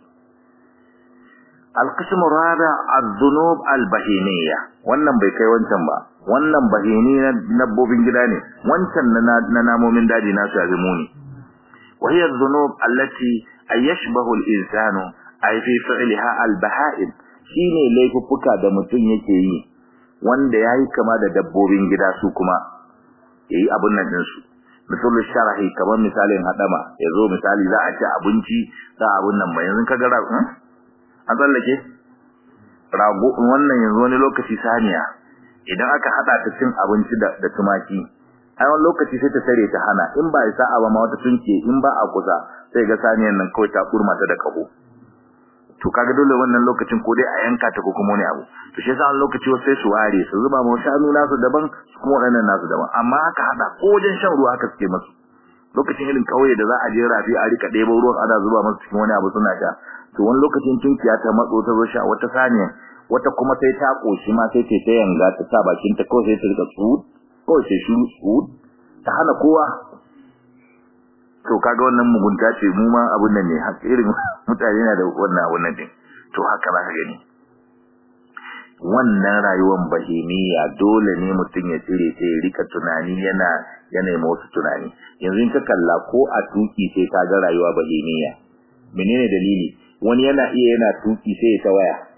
القسم الرابع الذنوب البهيمية wannan bai kai wancan ba wannan bahini na dabbobin gida ne wancan na namomin daji na su azumuni وهي الذنوب التي يشبه الإنسان أي في فعلها البهائم shine laifuffuka da mutum yake yi wanda yayi kama da dabbobin gida su kuma yayi abun nan din su misalu sharahi kamar misalin hadama yazo misali za a ci abinci za abun nan ba yanzu kaga ra an tsallake rago wannan yanzu wani lokaci saniya idan aka hada ta cin abinci da da tumaki ai wani lokaci sai ta tare ta hana in ba isa ba ma wata tunke in ba a kusa sai ga saniyan nan kawai ta kurma ta da kaho to kaga dole wannan lokacin ko dai a yanka ta ko kuma wani abu to shi yasa wani lokaci wasu sai su ware su zuba ma shanu nasu daban su kuma waɗannan nasu daban amma aka hada ko wajen shan ruwa haka suke masu lokacin irin kauye da za a je rafi a rika ɗebo ruwan ana zuba masu cikin wani abu suna sha to wani lokacin tunkiya ta matso ta zo sha wata saniya wata kuma sai ta koshi ma sai ta yanga ta sa bakin ta kawai sai ta rika tsuhud kawai sai shiru tsuhud ta hana kowa to kaga wannan mugunta ce mu ma abun nan ne haka irin mutane na da wannan abun nan din to haka za ka gani wannan rayuwar bahimiya dole ne mutum ya tsire sai ya rika tunani yana yana yi wasu tunani yanzu in ka kalla ko a tuki sai ka ga rayuwa bahimiya menene dalili wani yana iya yana tuki sai ya ta waya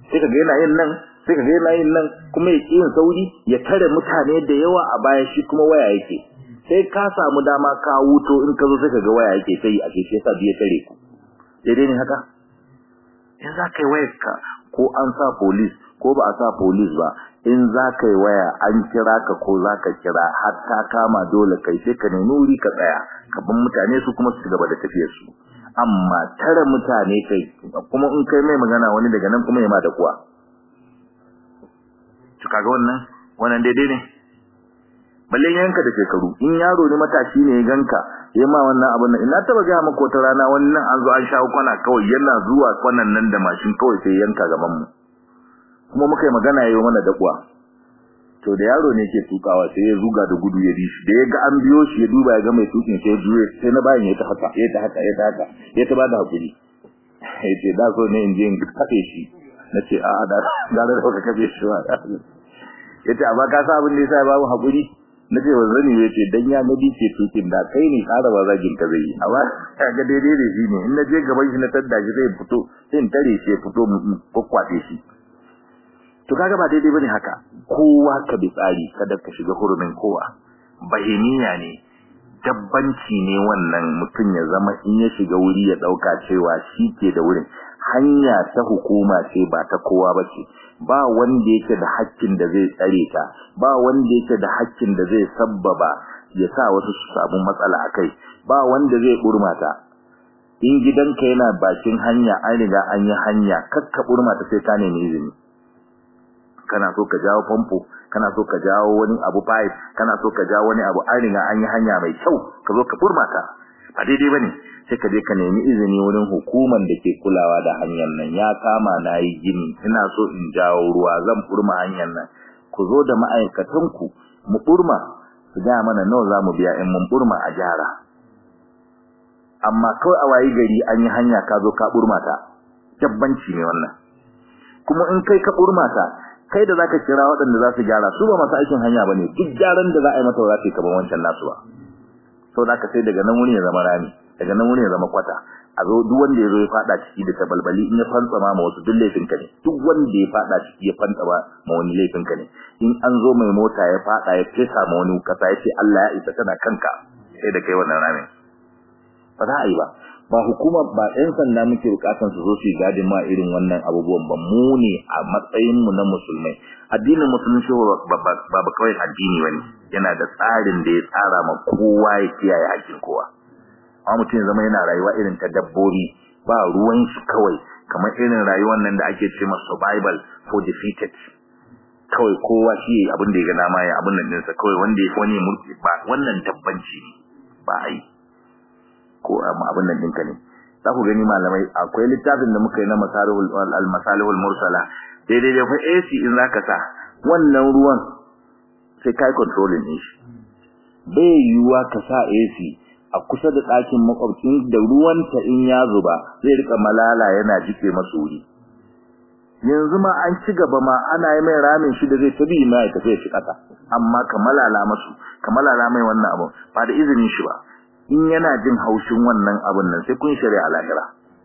sai kaga yana yin nan sai kaga yana yin nan kuma ya yin sauri ya tare mutane da yawa a baya shi kuma waya yake sai ka samu dama ka wuto in ka zo sai kaga waya yake sai a ce sai sa biye tare ku daidai ne haka in za ka yi wayar ka ko an sa police ko ba a sa police ba in za ka yi waya an kira ka ko za ka kira har ta kama dole kai sai ka nemi wuri ka tsaya ka ban mutane su kuma su gaba da tafiyar su amma tare mutane kai kuma in kai mai magana wani daga nan kuma ya ma da kuwa to kaga wannan wannan daidai ne balle yanka da shekaru in yaro ne matashi ne ya ganka ya ma wannan abin nan ina taba ga maka wata rana wannan an zo an shawo kwana kawai yana zuwa kwanan nan da mashin kawai sai yanka gaban mu kuma muka yi magana yayi mana dakuwa to da yaro ne ke tukawa sai ya zuga da gudu ya dishi da ya ga an biyo shi ya duba ya ga mai tukin sai ya juye sai na bayan ya ta haka ya ta haka ya ta haka ya ta bada hakuri ya ce da so ne in je in kafe shi na ce a da da da ka kafe shi ba ya ce amma ka sa abin da yasa babu hakuri na ce wanzan ne ya ce dan ya nabi ke tukin da kai ne ƙara ba zagin ka zai yi amma ga daidai da shi ne in na je gaban shi na tadda shi zai fito sai in tare shi ya fito kwakwate shi to kaga ba daidai bane haka kowa ka bi tsari kada ka shiga hurumin kowa bahimiya ne dabbanci ne wannan mutum ya zama in ya shiga wuri ya dauka cewa shi ke da wurin hanya ta hukuma ce ba ta kowa bace ba wanda yake da haƙƙin da zai tsare ta ba wanda yake da haƙƙin da zai sabbaba ya sa wasu su samu matsala akai ba wanda zai burmata in gidanka yana bakin hanya an riga an yi hanya kakka burmata sai ka nemi izini kana so ka jawo famfo kana so ka jawo wani abu pipe kana so ka jawo wani abu an riga an yi hanya mai kyau ka zo ka furmata ba daidai bane sai ka je ka nemi izini wurin hukuman da ke kulawa da hanyar nan ya kama na yi gini ina so in jawo ruwa zan furma hanyar nan ku zo da ma'aikatan ku mu furma su ga mana nawa za mu biya in mun furma a gyara amma kawai a wayi gari an yi hanya ka zo ka furmata jabbanci ne wannan kuma in kai ka furmata kai da zaka kira waɗanda za su gyara su ba masu aikin hanya bane duk gyaran da za a yi mata za ta yi kaman wancan nasu ba sau da sai daga nan wuri ya zama rami daga nan wuri ya zama kwata a zo duk wanda ya zo ya fada ciki da tabalbali in ya fantsama ma wasu duk laifin ka ne duk wanda ya fada ciki ya fantsama ma wani laifin ka ne in an zo mai mota ya fada ya fesa ma wani kasa ya ce Allah ya isa tana kanka sai da kai wannan ramin ba za a yi ba ba hukuma ba ɗan sanda muke bukatan su zo su gadin ma irin wannan abubuwan ba mu ne a matsayin mu na musulmai addinin musulunci ba ba kawai addini bane yana da tsarin da ya tsara ma kowa ya kiyaye hakkin kowa amma mutum zama yana rayuwa irin ta dabbobi ba ruwan shi kawai kamar irin rayuwar nan da ake ce masa survival for defeated kawai kowa shi abin da ya ga dama ya abin nan ɗinsa kawai wanda ya wani mulki ba wannan dabbanci ne ba a yi ko abin nan ɗinka ne za ku gani malamai akwai littafin da muka yi na masalihul al-masalihul mursala daidai da fa AC in zaka sa wannan ruwan sai kai controlling din shi bai yiwuwa ka sa AC a kusa da ɗakin makwabcin da ruwanta in ya zuba zai rika malala yana jike masu wuri yanzu ma an ci gaba ma ana yi mai ramin shi da zai tabi ma ya tafi ya ci kasa amma ka malala masu ka malala mai wannan abu ba da izinin shi ba in yana jin haushin wannan abun nan sai kun shari'a lahira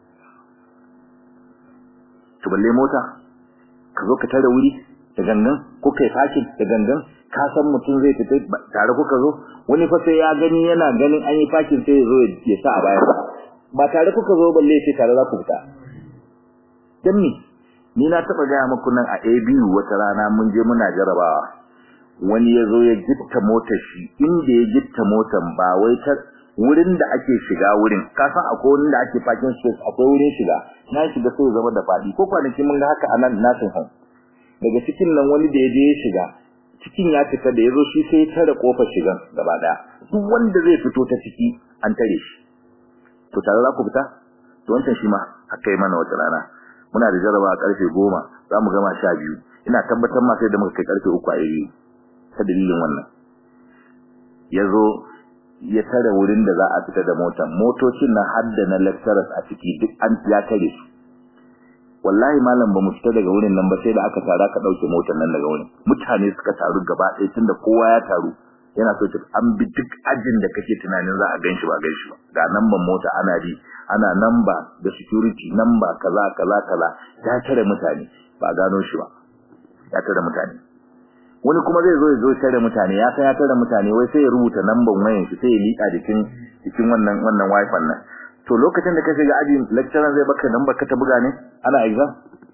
to balle mota ka zo ka tare wuri da gangan ko kai fakin da gangan ka san mutum zai fita tare kuka zo wani fa sai ya gani yana ganin an yi fakin sai ya zo ya sa a baya ba tare kuka zo balle sai tare za ku fita dan ni ni na taba gaya muku nan a ABU wata rana mun je muna jarabawa wani ya zo ya gitta motar shi inda ya gitta motar ba wai ta wurin da ake shiga wurin ka san akwai wurin da ake parking space akwai wurin shiga na shiga sai zama da fadi ko kwanaki mun ga haka anan nasin hon daga cikin nan wani da ya je ya shiga cikin ya fita da yazo shi sai ya tare kofar shigan gaba daya duk wanda zai fito ta ciki an tare shi to tare za ku fita to wancan shi ma haka yi mana wata rana muna da jaraba a karfe goma za mu gama sha biyu ina tabbatar ma sai da muka kai karfe uku a iri ta dalilin wannan ya zo ya tare wurin da za a fita da motar motocin na hadda na lecturers a ciki duk an ya tare su wallahi malam ba mu fita daga wurin nan ba sai da aka tara ka dauke motar nan daga wurin mutane suka taru gaba ɗaya tunda kowa ya taru yana so ta an bi duk ajin da kake tunanin za a ganshi ba ganshi ba ga namban mota ana ji ana namba da security namba kaza kaza kaza ya tare mutane ba gano shi ba ya tare mutane wani kuma zai zo ya zo tare mutane ya san ya tare mutane wai sai ya rubuta lambar wayan shi sai ya lika jikin jikin wannan wannan wifi nan to lokacin da ka shiga aji lecturer zai baka lambar ka ta buga ne ana exam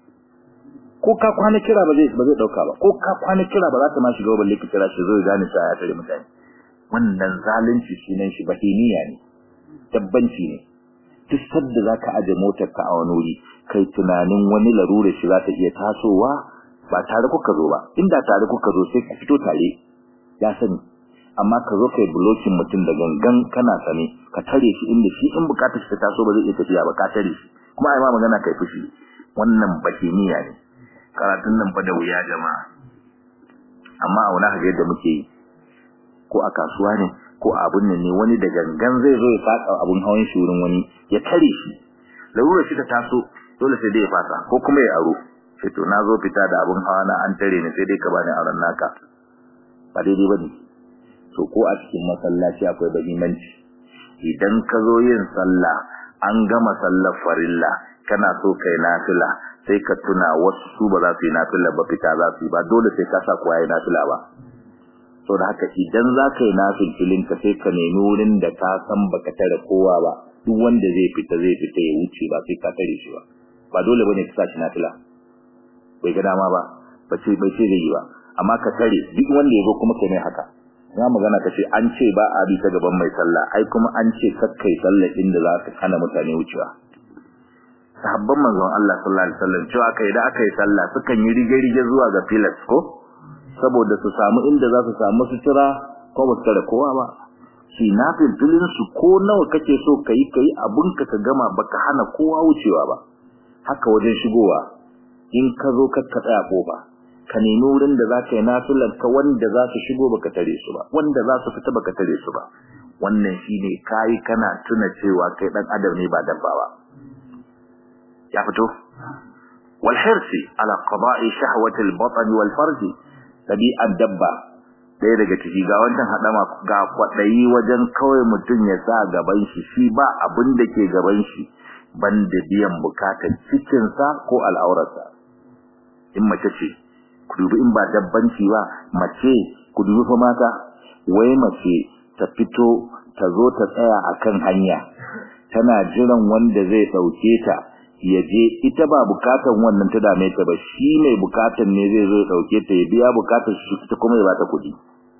ko ka kwana kira ba zai ba zai dauka ba ko ka kwana kira ba za ta ma shiga balle ki kira shi zo ya gane cewa ya tare mutane wannan zalunci sunan shi bahimiya ne dabbanci ne duk sadda zaka aje motar ka a wani wuri kai tunanin wani larura shi za ta iya tasowa ba tare kuka zo ba inda tare kuka zo sai ka fito tare ya sani amma ka zo kai blocking mutum da gangan kana sane ka tare shi inda shi in bukatar shi ta taso ba zai iya tafiya ba ka tare shi kuma ai ma magana kai fushi wannan bahimiya ne karatun nan fa da wuya jama'a amma a wani haka yadda muke yi ko a kasuwa ne ko a abun nan ne wani da gangan zai zo ya saka abun hawan shi wurin wani ya tare shi larura shi ta taso dole sai dai ya fasa ko kuma ya aro sai to na zo fita da abun hawa na an tare ni sai dai ka bani aron naka ba daidai bane to ko a cikin masallaci akwai bahimanci idan ka zo yin sallah an gama sallar farilla kana so kai nafila sai ka tuna wasu su ba za su yi nafila ba fita za su yi ba dole sai ka sa kuwa yi nafila ba so da haka idan za ka yi nafilfilin ka sai ka nemi wurin da ka san baka tare kowa ba duk wanda zai fita zai fita ya wuce ba sai ka tare shi ba ba dole bane ka sa shi nafila bai ga dama ba ba ce bai ce zai yi ba amma ka tare duk wanda ya zo kuma kai mai haka na magana ka ce an ce ba a bi ta gaban mai sallah ai kuma an ce kakkai sallah inda za ka hana mutane wucewa sahabban manzon Allah sallallahu alaihi wasallam cewa kai da aka yi sallah sukan yi rige-rige zuwa ga filas ko saboda su samu inda za su samu sutura ko ba su tare kowa ba shi na filfilin su ko nawa kake so kai kai abun ka ka gama baka hana kowa wucewa ba haka wajen shigowa in ka zo ka tsaya kofa ka nemi wurin da zaka yi nafilar ka wanda za su shigo baka tare su ba wanda za su fita baka tare su ba wannan shine kai kana tuna cewa kai dan adam ne ba dabba ba ya fito wal hirsi ala qada'i shahwati al batn wal farj tabi'an dabba ɗaya daga ciki ga wancan hadama ga kwadayi wajen kawai mutun ya sa gaban shi shi ba abin da ke gaban shi banda biyan bukatar cikin sa ko al'aurarsa in mace ce ku dubi in ba dabbanci ba mace ku dubi fa mata wai mace ta fito ta zo ta tsaya akan hanya tana jiran wanda zai dauke ta ya je ita ba bukatan wannan ta dame ta ba shi mai bukatan ne zai zo ya dauke ta ya biya bukatar shi ta kuma ya bata kudi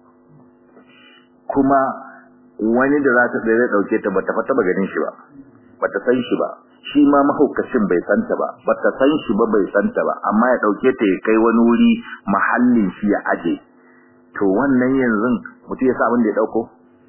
kuma wani da za ta zai dauke ta bata fata ba ganin shi ba bata san shi ba shi ma mahaukacin bai santa ba bata san shi ba bai santa ba amma ya dauke ta ya kai wani wuri mahallin shi ya aje to wannan yanzu mutum ya sa abin da ya dauko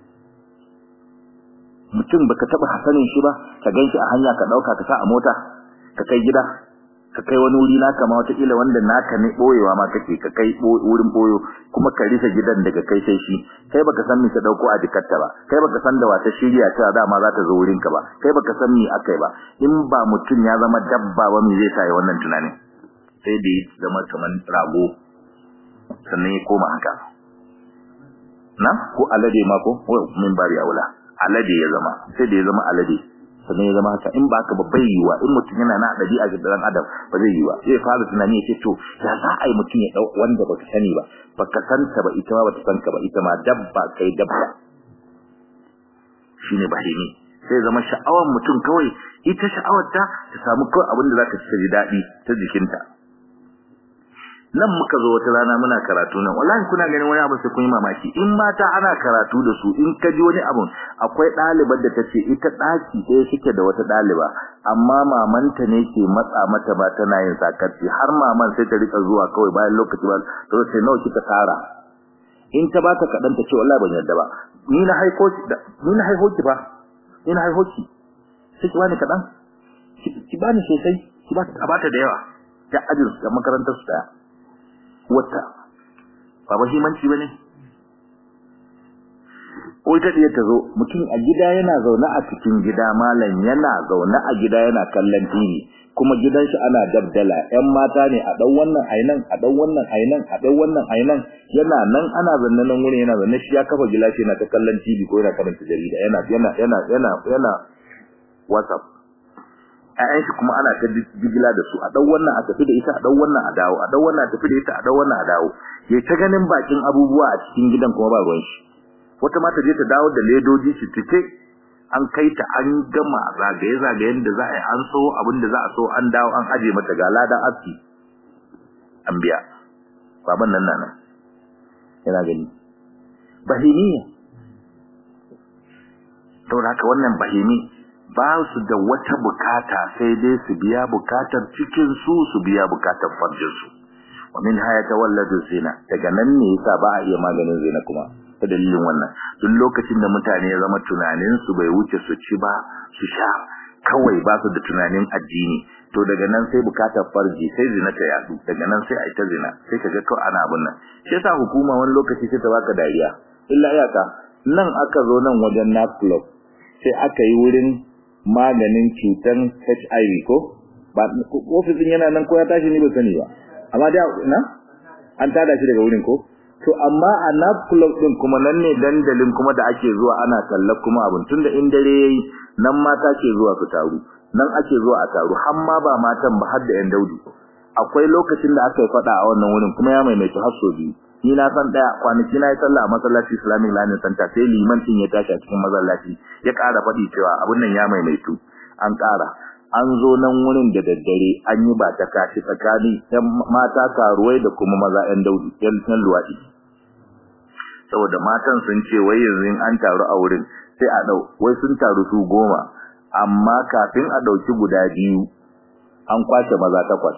mutum baka taba hasanin shi ba ka ganshi a hanya ka dauka ka sa a mota ka kai gida ka kai wani wuri naka ma wata kila wanda naka ne boyewa ma kake ka kai wurin boyo kuma ka risa gidan daga kai sai shi kai baka san me ka dauko a jikarta ba kai baka san da wata shirya ta dama za ta zo wurin ka ba kai baka san me akai ba in ba mutum ya zama dabba ba me zai sa ya wannan tunanin sai da ya zama kaman rago sannan ya koma haka na ko alade ma ko min bari aula alade ya zama sai da ya zama alade sannan ya zama haka in ba ka babbai yiwa in mutum yana na dadi a gidan adam ba zai yiwa zai fara tunani ya ce to ya za a yi mutum ya dau wanda baka sani ba baka santa ba ita ma bata san ka ba ita ma dabba kai dabba shine bahimi sai zama sha'awar mutum kawai ita sha'awar ta ta samu kawai abin da za ta ci daɗi ta jikinta nan muka zo wata rana muna karatu nan wallahi kuna ganin wani abu sai kun yi mamaki in mata ana karatu da su in ka ji wani abu akwai ɗalibar da ta ce ita ɗaki ɗaya suke da wata ɗaliba amma mamanta ne ke matsa mata ba tana yin sakarci har maman sai ta rika zuwa kawai bayan lokaci ba to sai nawa kika tara in ta baka kaɗan ta ce wallahi ban yarda ba ni na haiko ki ni na haiko ki fa ni na haiko ki sai ki bani kaɗan ki bani sosai ki ba ta bata da yawa ta ajin da makarantar su daya wata ba muhimmanci bane ko ita da ta zo mutum a gida yana zaune a cikin gida malam yana zaune a gida yana kallon TV kuma gidan shi ana dabdala ƴan mata ne a dan wannan ainan a dan wannan ainan a dan wannan ainan yana nan ana zanne nan wurin yana zanne shi ya kafa gilashi yana ta kallon TV ko yana karanta jarida yana yana yana yana yana WhatsApp ƴaƴan shi kuma ana ta jigila da su a dau wannan a tafi da ita a dau wannan a dawo a dau wannan a tafi da ita a dau wannan a dawo ya ta ganin bakin abubuwa a cikin gidan kuma ba ruwan shi wata ma ta je ta dawo da ledoji shi tike an kai ta an gama zagaye zagayen da za a yi an so abin da za a so an dawo an aje mata ga ladan aski an biya baban nan nan yana gani bahimiya saboda haka wannan bahimi ba su da wata bukata sai dai su biya bukatar cikin su su biya bukatar farjin su wa min haya tawalladu zina daga nan ne yasa ba a iya maganin zina kuma ta dalilin wannan duk lokacin da mutane ya zama tunanin su bai wuce su ci ba su sha kawai ba su da tunanin addini to daga nan sai bukatar farji sai zina ta yadu daga nan sai a ita zina sai kaga kawai ana abun nan shi yasa hukuma wani lokaci sai ta baka dariya illa iyaka nan aka zo nan wajen nat club sai aka yi wurin maganin cutan HIV ko ba ofisin yana nan ko ya tashi ni ba sani ba amma da na an tada shi daga wurin ko to amma a nat club din kuma nan ne dandalin kuma da ake zuwa ana kallon kuma abun tunda in dare yayi nan mata ke zuwa su taru nan ake zuwa a taru har ma ba matan ba har da yan daudi akwai lokacin da aka yi fada a wannan wurin kuma ya maimaita har so biyu ni na san daya kwanaki na yi sallah a masallaci Islamic Learning Center sai liman din ya tashi a cikin masallaci ya ƙara faɗi cewa abun nan ya maimaitu an ƙara an zo nan wurin da daddare an yi ba ta kashi tsakani yan mata karuwai da kuma maza yan daudi yan san luwadi saboda matan sun ce wai yanzu in an taru a wurin sai a dau wai sun taru su goma amma kafin a dauki guda biyu an kwace maza takwas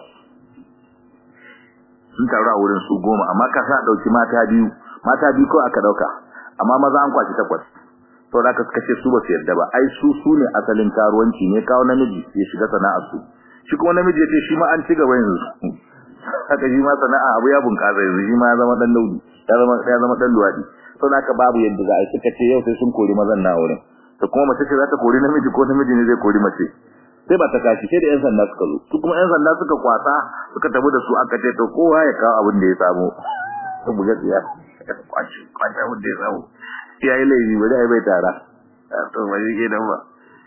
sun taru a wurin su goma amma ka sa dauki mata biyu mata biyu ko aka dauka amma maza an kwace takwas to da suka ce su ba su yarda ba ai su su ne asalin karuwanci ne kawo namiji ya shiga sana'ar su shi kuma namiji ya ce shi ma an ci gaba yanzu haka shi ma sana'a abu ya bunkasa yanzu shi ma ya zama dan daudi ya zama ya zama dan luwadi to da babu yadda za a yi suka ce yau sai sun kori mazan na wurin to kuma mace ce za ta kori namiji ko namiji ne zai kori mace sai ba ta kashi sai da yan sanda suka zo su kuma yan sanda suka kwasa suka tafi da su aka ce to kowa ya kawo abin da ya samu to buga tsiya kwaci kwaci abin da ya samu ya yi laifi ba zai bai tara to ba shi ke nan ba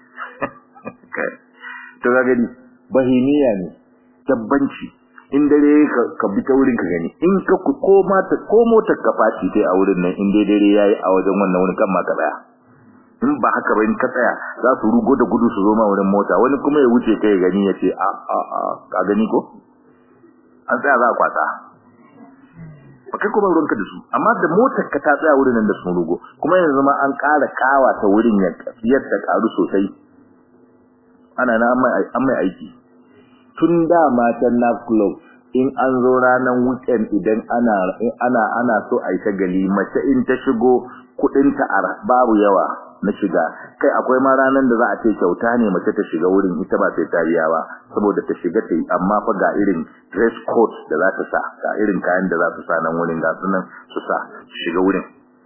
to ga gani bahimiya ne tabbanci in dare ka bi ta wurin ka gani in ka ku ko mata ko motar ka faci sai a wurin nan in dai dare yayi a wajen wannan wurin kan ma ka tsaya in ba haka ba in ka tsaya za su rugo da gudu su zo ma wurin mota wani kuma ya wuce kai gani ya ce a a a ka gani ko an tsaya za a kwata ba kai kuma ruwanka da su amma da motar ka ta tsaya wurin nan da sun rugo kuma yanzu ma an ƙara kawa ta wurin ya yadda karu sosai ana na an mai aiki tun da matan na club in an zo ranar weekend idan ana ana ana so a yi ta gali mace in ta shigo kudinta babu yawa na shiga kai akwai ma ranar da za a ce kyauta ne mace ta shiga wurin ita ba sai ta biya ba saboda ta shiga ta yi amma fa ga irin dress code da za ta sa ga irin kayan da za su sa nan wurin ga sunan su sa su shiga wurin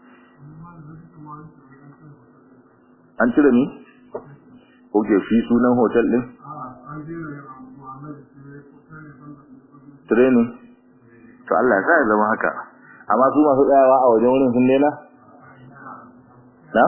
an cire ni? ok shi sunan hotel din? training to Allah ya sa ya zama haka amma su masu tsayawa a wajen wurin sun daina na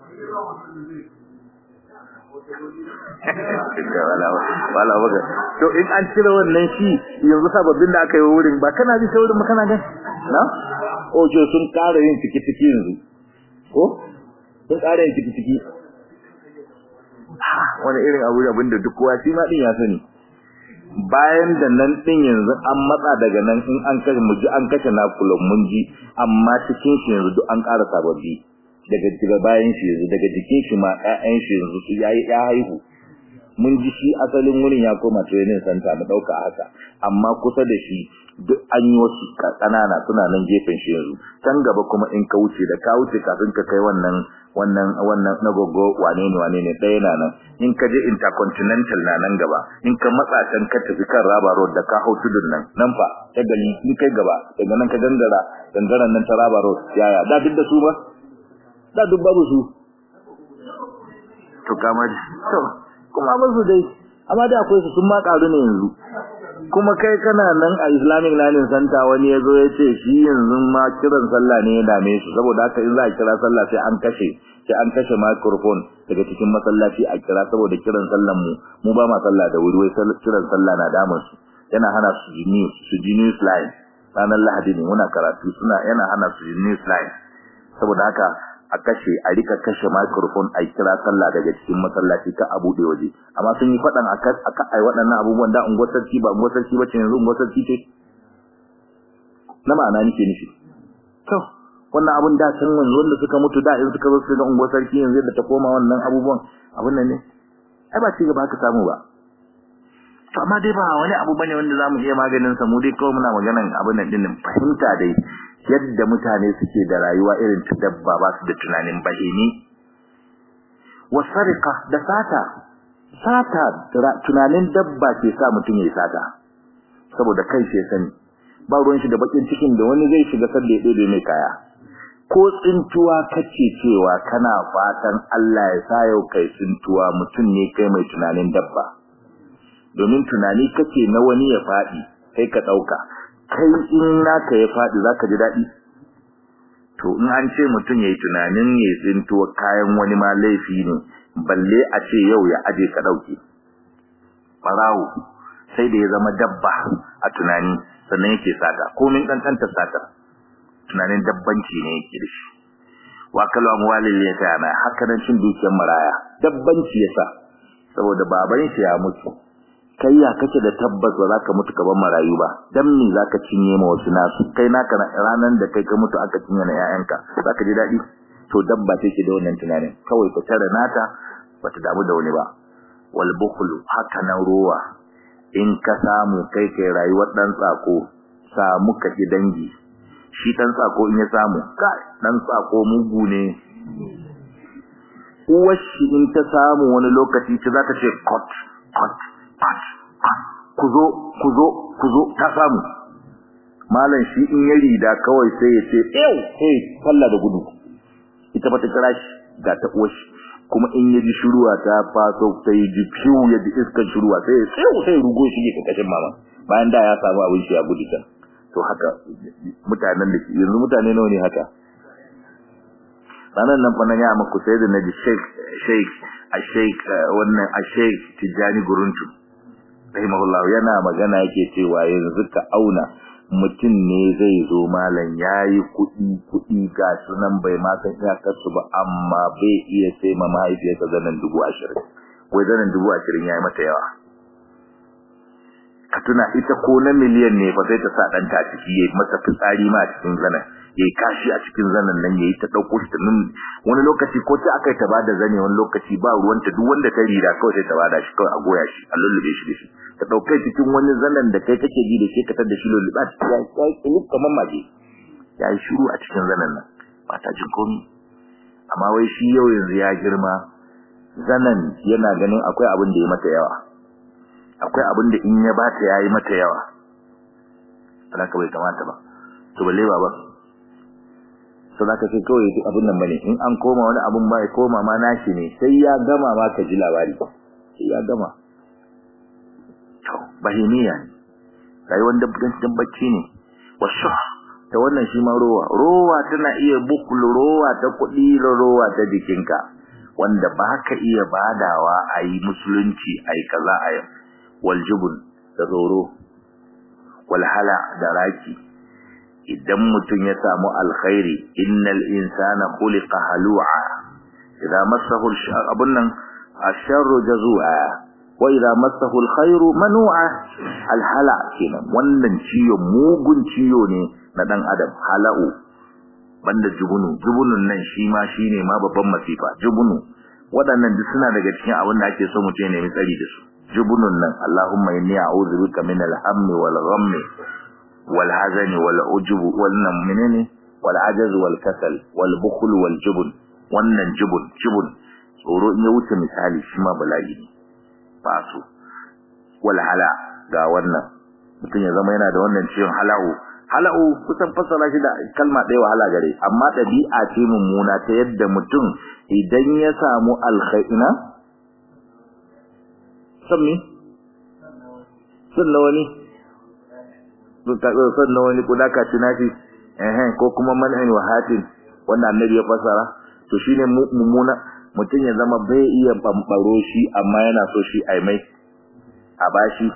wala wala to in an cire wannan shi yanzu sababbin da aka yi wurin ba kana ji sai wurin makana gan na ojo sun ƙara yin ciki ciki yanzu ko sun ƙara yin ciki ciki wani irin abu abinda duk kowa shi ma din ya sani bayan da nan din yanzu an matsa daga nan in an kashe mu ji an kashe nakulon mun ji amma cikin shi yanzu duk an ƙara sababbi daga daga bayan shi yanzu daga jikin shi ma ƴaƴan shi yanzu su yayi ya haihu mun ji shi asalin wurin ya koma training center mu dauka haka amma kusa da shi duk an yi wasu kanana suna nan gefen shi yanzu can gaba kuma in ka wuce da ka wuce kafin ka kai wannan wannan wannan na gogo wane ne wane ne ɗaya na nan in ka je intercontinental na nan gaba in ka matsa can ka tafi kan raba road da ka hau tudun nan nan fa ta gali in kai gaba daga nan ka gangara gangaran nan ta raba road yaya da duk da su ba da duk babu su to kamar to kuma ba su dai amma da akwai su sun ma karu ne yanzu kuma kai kana nan a Islamic Learning Center wani yazo ya ce shi yanzu ma kiran sallah ne ya dame shi saboda haka in za a kira sallah sai an kashe sai an kashe microphone daga cikin masallaci a kira saboda kiran sallan mu mu ba ma sallah da wuri wai kiran sallah na damun su yana hana su ji news su ji news line ranar Lahadi ne muna karatu suna yana hana su ji news line saboda haka a kashe a rika kashe microphone a kira sallah daga cikin masallaci ka a bude waje amma sun yi fadan aka aka ai waɗannan abubuwan da unguwar sarki ba unguwar sarki bace yanzu unguwar sarki ce na ma'ana nake nufi to wannan abun da can wanzu wanda suka mutu da in suka zo su ga unguwar sarki yanzu da ta koma wannan abubuwan abun nan ne ai ba ci gaba haka samu ba to amma dai ba wani abu bane wanda zamu iya maganin sa mu dai kawai muna maganan abun nan din fahimta dai yadda mutane suke da rayuwa irin ta dabba ba su da tunanin bahimi wasarika da sata sata tunanin dabba ke sa mutum yayi sata saboda kai shi sani ba ruwan shi da bakin cikin da wani zai shiga sanda ya dade mai kaya ko tsintuwa kace cewa kana fatan Allah ya sa yau kai tsintuwa mutum ne kai mai tunanin dabba domin tunani kace na wani ya fadi kai ka dauka kai in naka ya faɗi zaka ji daɗi to in an ce mutum yayi tunanin ya tsinto kayan wani ma laifi ne balle a ce yau ya aje ka dauke farawo sai da ya zama dabba a tunani sannan yake sata komin kankanta sata tunanin dabbanci ne yake da shi wa kalu amwalil yatama haka nan cin dukiyar maraya dabbanci yasa saboda baban shi ya mutu kai ya kake da tabbas ba za ka mutu ka bar marayu ba dan me za ka cinye ma wasu nasu kai naka ranan da kai ka mutu aka cinye na ƴaƴanka za ka ji daɗi to dabba take da wannan tunanin kawai ka tare nata ba ta damu da wani ba wal bukhlu haka nan ruwa in ka samu kai kai rayuwar dan tsako samu ka ji dangi shi dan tsako in ya samu kai dan tsako mugu ne uwar shi in ta samu wani lokaci ta za ta ce cut cut kuzo kuzo kuzo ta samu malam shi in ya rida kawai sai ya ce ew hey falla da gudu ita ba ta kira shi ga ta uwar shi kuma in ya ji shuruwa ta faso sai ji fiu ya ji iskar shuruwa sai ya tsew sai rugo shi ke kakashin mama bayan da ya samu abin shi ya gudu can to haka mutanen da yanzu mutane nawa ne haka ranar nan fa na ya maku sai da naji sheik sheik a sheik wannan a sheik tijani guruntu rahimahullah yana magana yake cewa yanzu ka auna mutum ne zai zo malam yayi kuɗi kuɗi ga sunan bai ma san iyakarsu ba amma bai iya sai ma mahaifiyarsa zanen dubu ashirin wai zanen dubu ashirin yayi mata yawa ka tuna ita ko na miliyan ne ba zai ta sa ɗanta a ciki yayi masa fitsari ma a cikin zanen yayi kashi a cikin zanen nan yayi ta dauko shi ta nun wani lokaci ko ta akai ta bada zane wani lokaci ba ruwanta duk wanda ta rira kawai sai ta bada shi kawai a goya shi a lullube shi da shi ta dauke cikin wani zanen da kai kake ji da shi ka tada shi lulluba ya kai kullu kamar maje ya yi shiru a cikin zanen nan ba ta jin komai amma wai shi yau yanzu ya girma zanen yana ganin akwai abin da ya mata yawa akwai abin da in ya bata yayi mata yawa alaka bai kamata ba to balle baba so zaka ce kawai duk abin nan bane in an koma wani abun ba ya koma ma nashi ne sai ya gama ma ka ji labari sai ya gama to bahimiya ne rayuwar dabbancin bacci ne wasu ta wannan shi ma rowa rowa tana iya bukul rowa ta kuɗi da rowa ta jikinka wanda ba ka iya badawa a yi musulunci a yi kaza a yi waljubun da tsoro walhala da raki idan mutum ya samu alkhairi innal insana khuliqa halu'a idza massahu abun nan asharru jazua wa idza massahu alkhairu manu'a alhala kenan wannan ciyo mugun ciyo ne na dan adam hala'u banda jubunu jubunun nan shi ma shine ma babban masifa jubunu waɗannan duk suna daga cikin abin da ake so mutum ya nemi tsari da su jubunun nan Allahumma inni a'udhu bika min al-hammi wal ghammi wal hazani wal ujub wannan menene wal ajaz wal kasal wal bukhl wal jubun wannan jubun jubun tsoro in ya wuce misali shi ma bala'i ne ba su wal hala ga wannan mutum ya zama yana da wannan ciwon hala'u hala'u kusan fassara shi da kalma ɗaya wahala gare amma ɗabi'a ce mummuna ta yadda mutum idan ya samu alkhaina sabni sun na wani sun na wani kuda ka tunafi eh ko kuma man'in wa hatin wanda annabi ya fasara to shine mummuna mutum ya zama bai iya bambaro shi amma yana so shi ai mai a bashi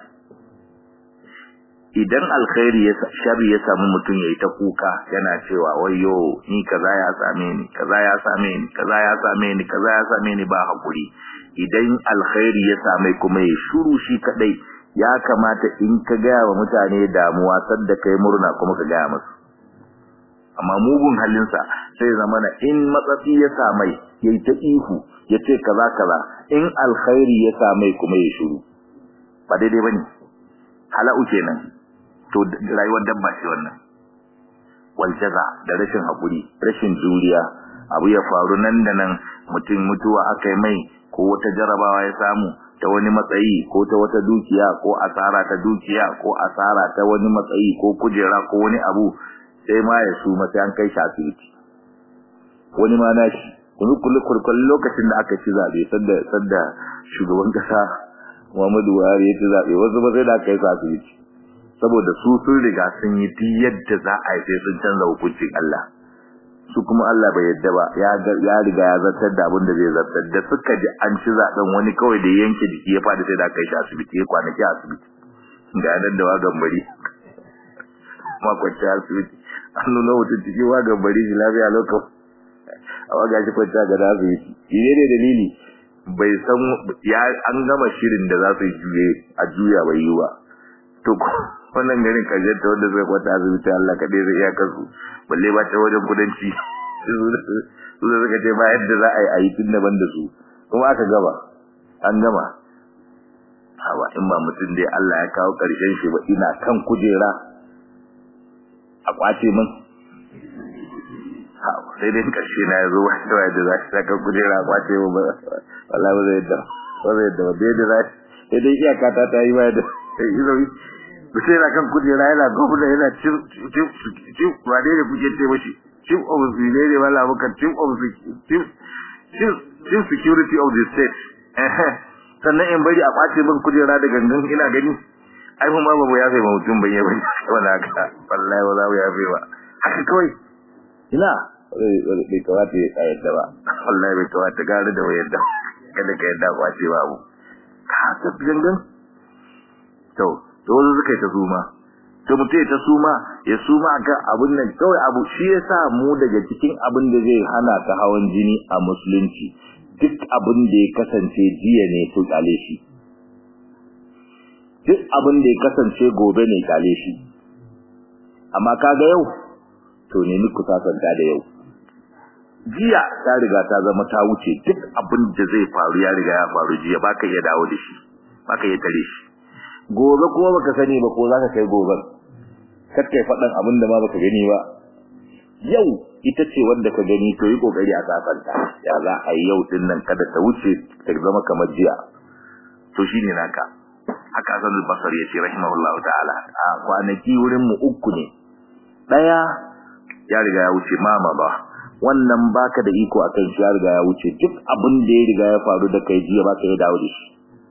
idan alkhairi ya sharri ya samu mutum yayi ta kuka yana cewa wayyo ni kaza ya same ni kaza ya same ni kaza ya same ni kaza ya same ni ba hakuri idan alkhairi ya same kuma ya shuru shi kadai ya kamata in ka gaya wa mutane damuwa sadda kai murna kuma ka gaya musu amma mugun halinsa sai zamana in matsatsi ya samai yayi ta ihu yace kaza kaza in alkhairi ya samai kuma ya shuru ba daidai bane hala'u kenan to rayuwar dabba ce wannan wal jaza da rashin hakuri rashin juriya abu ya faru nan da nan mutum mutuwa akai mai ko wata jarabawa ya samu ta wani matsayi ko ta wata dukiya ko asara ta dukiya ko asara ta wani matsayi ko kujera ko wani abu sai ma ya suma sai an kai shi asibiti wani ma na shi kuma kullu kullu lokacin da aka ci zabe sadda sadda shugaban kasa Muhammadu Buhari ya ci zabe wasu ba sai da aka kai su asibiti saboda su sun riga sun yi duk yadda za a yi sai sun canza hukuncin Allah su kuma Allah bai yadda ba ya ya riga ya zartar da abin da zai zartar da suka ji an ci zaben wani kawai da yanke jiki ya fadi sai da kai shi asibiti ya kwanaki asibiti ga nan da wagan bari makwanci asibiti an nuna mutum cikin wagan bari shi lafiya lokacin a waga shi kwanta ga asibiti ine ne dalili bai san ya an gama shirin da za su juye a juya bai yi ba to wannan garin kaje ta wanda zai kwata asibiti Allah kadai zai iya kasu balle ba ta wajen kudanci su da suka ce ba yadda za a yi a yi tun daban da su kuma aka gaba an gama hawa in ba mutum dai Allah ya kawo ƙarshen shi ba ina kan kujera a kwace min hawa sai dai ƙarshe na ya zo wanda wa yadda za shi ta kan kujera a kwace min ba wallahi ba zai yadda ba zai yadda ba da yadda za shi sai dai iyaka ta ta yi ba yadda sai yana kan kujera yana gwamna yana cin cin cin wane ne kuke ce mashi chief of the ne ne wala muka chief of the chief chief security of the state sannan in bari a kwace min kujera da gangan ina gani ai mun ba mu ya sai mutum bai yi bane wala ka wallahi wala ya bai ba haka kawai ina bai kawata ya yadda ba wallahi bai kawata gari da yadda kada ka yadda kwace babu ka ta gangan to to wanda suka yi ta suma to mutum ta suma ya suma akan abun nan kawai abu shi yasa mu daga cikin abin da zai hana ta hawan jini a musulunci duk abin da ya kasance jiya ne to kale shi duk abin da ya kasance gobe ne kale shi amma kaga yau to ne ni ku sasanta da yau jiya ta riga ta zama ta wuce duk abin da zai faru ya riga ya faru jiya baka iya dawo da shi baka iya tare shi gobe kuma baka sani ba ko zaka kai goben kar kai fadan abin da ma baka gani ba yau ita ce wanda ka gani to yi kokari a sasanta ya za a yi yau din nan kada ta wuce ta zama kamar jiya to shine naka haka Hassan al-Basri yace rahimahullahu ta'ala a kwanaki wurin mu uku ne daya ya riga ya wuce mama ba wannan baka da iko akan shi ya riga ya wuce duk abin da ya riga ya faru da kai jiya baka yi dawo da shi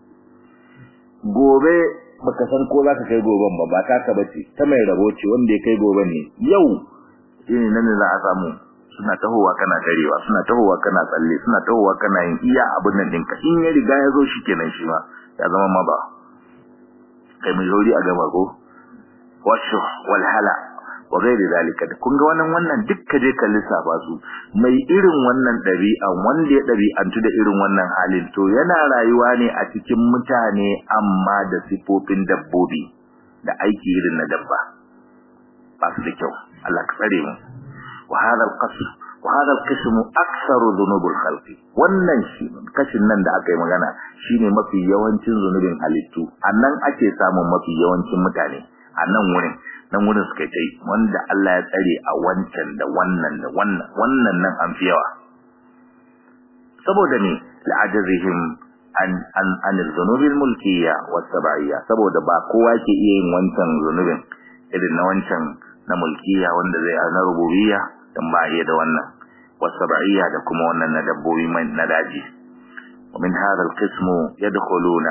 gobe baka san ko zaka kai goben ba ba taka bace ta mai rabo ce wanda ya kai goben ne yau shine nan ne za a samu suna tahowa kana tarewa suna tahowa kana tsalle suna tahowa kana yin iya abin nan ɗinka in ya riga ya zo shi kenan shi ma ya zama ma ba kai mai zauri a gaba ko washu wal hala wa gairi zalika kun ga wannan wannan duk ka je ka lissafa su mai irin wannan ɗabi'an wanda ya ɗabi'antu da irin wannan halin to yana rayuwa ne a cikin mutane amma da sifofin dabbobi da aiki irin na dabba ba su da kyau Allah ka tsare mu wa hadha al-qasr wa hadha al-qism aktharu dhunubul khalqi wannan shi kashin nan da aka yi magana shine mafi yawancin zunubin halittu annan ake samun mafi yawancin mutane a nan wurin nan wurin suka yi wanda Allah ya tsare a wancan da wannan da wannan wannan nan an fi yawa saboda ne la'ajazihim an an an zunubil mulkiyya was sab'iyya saboda ba kowa ke iya yin wancan zunubin irin na wancan na mulkiyya wanda zai na rububiyya dan ba iya da wannan was sab'iyya da kuma wannan na dabbobi mai na daji ومن هذا القسم يدخلون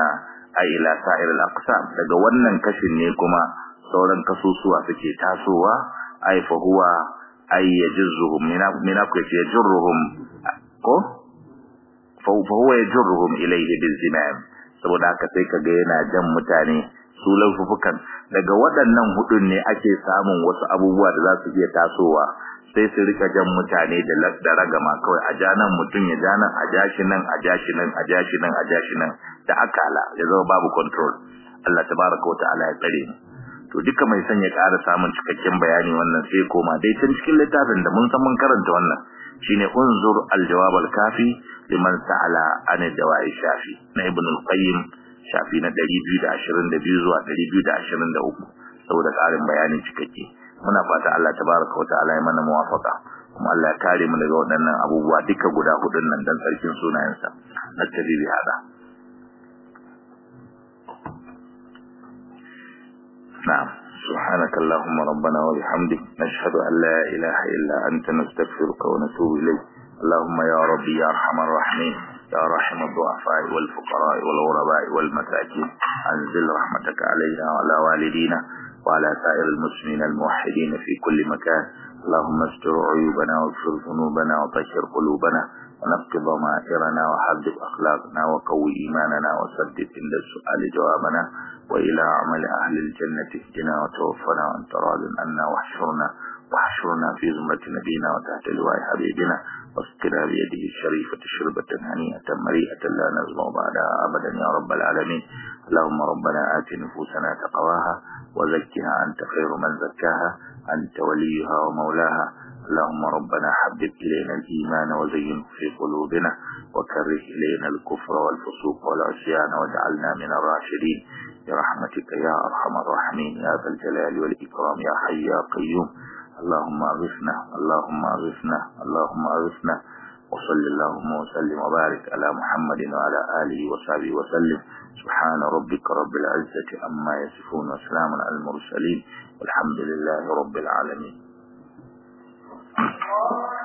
ay ila sa'ir al-aqsam daga wannan kashin ne kuma sauran kasusuwa suke tasowa ay fa huwa ay yajruhum mina ku ce yajruhum ko fa huwa yajruhum ilayhi bil zimam saboda haka sai kaga yana jan mutane su laifukan daga waɗannan hudun ne ake samun wasu abubuwa da za su iya tasowa sai su rika jan mutane da da ragama kawai a janan mutum ya janan a jashi nan a jashi nan a jashi nan a jashi nan da akala ya zama babu control Allah tabaraka wataala ya tsare mu to duka mai son ya ƙara samun cikakken bayani wannan sai koma dai tun cikin littafin da mun san mun karanta wannan shine unzur al-jawab al-kafi liman sa'ala an dawa'i shafi na ibn al-qayyim shafi na 222 zuwa 223 saboda ƙarin bayani cikakke muna fata Allah tabaraka wa ta'ala ya mana muwafaka kuma Allah ya kare mu daga waɗannan abubuwa duka guda hudun nan dan sarkin sunayensa nastabi bi hada na'am سبحانك اللهم ربنا وبحمدك نشهد أن لا إله إلا أنت نستغفرك ونتوب إليك اللهم يا ربي يا أرحم الراحمين يا رحم الضعفاء والفقراء والغرباء والمساكين أنزل رحمتك علينا وعلى والدينا وعلى سائر المسلمين الموحدين في كل مكان اللهم استر عيوبنا واغفر ذنوبنا وطهر قلوبنا ونقض ضمائرنا وحذب أخلاقنا وقوي إيماننا وسدد عند السؤال جوابنا وإلى عمل أهل الجنة اهدنا وتوفنا وأنت راض عنا واحشرنا واحشرنا في زمرة نبينا وتحت لواء حبيبنا واسقنا بيده الشريفة شربة هنيئة مريئة لا نزمع بعدها أبدا يا رب العالمين اللهم ربنا آت نفوسنا تقواها وزكها أنت خير من زكاها أنت وليها ومولاها اللهم ربنا حبب إلينا الإيمان وزينه في قلوبنا وكره إلينا الكفر والفسوق والعصيان واجعلنا من الراشدين برحمتك يا أرحم الراحمين يا ذا الجلال والإكرام يا حي يا قيوم اللهم أغثنا اللهم أغثنا اللهم أغثنا وصل اللهم وسلم وبارك على محمد وعلى آله وصحبه وسلم سبحان ربك رب العزة أما يصفون وسلام على المرسلين والحمد لله رب العالمين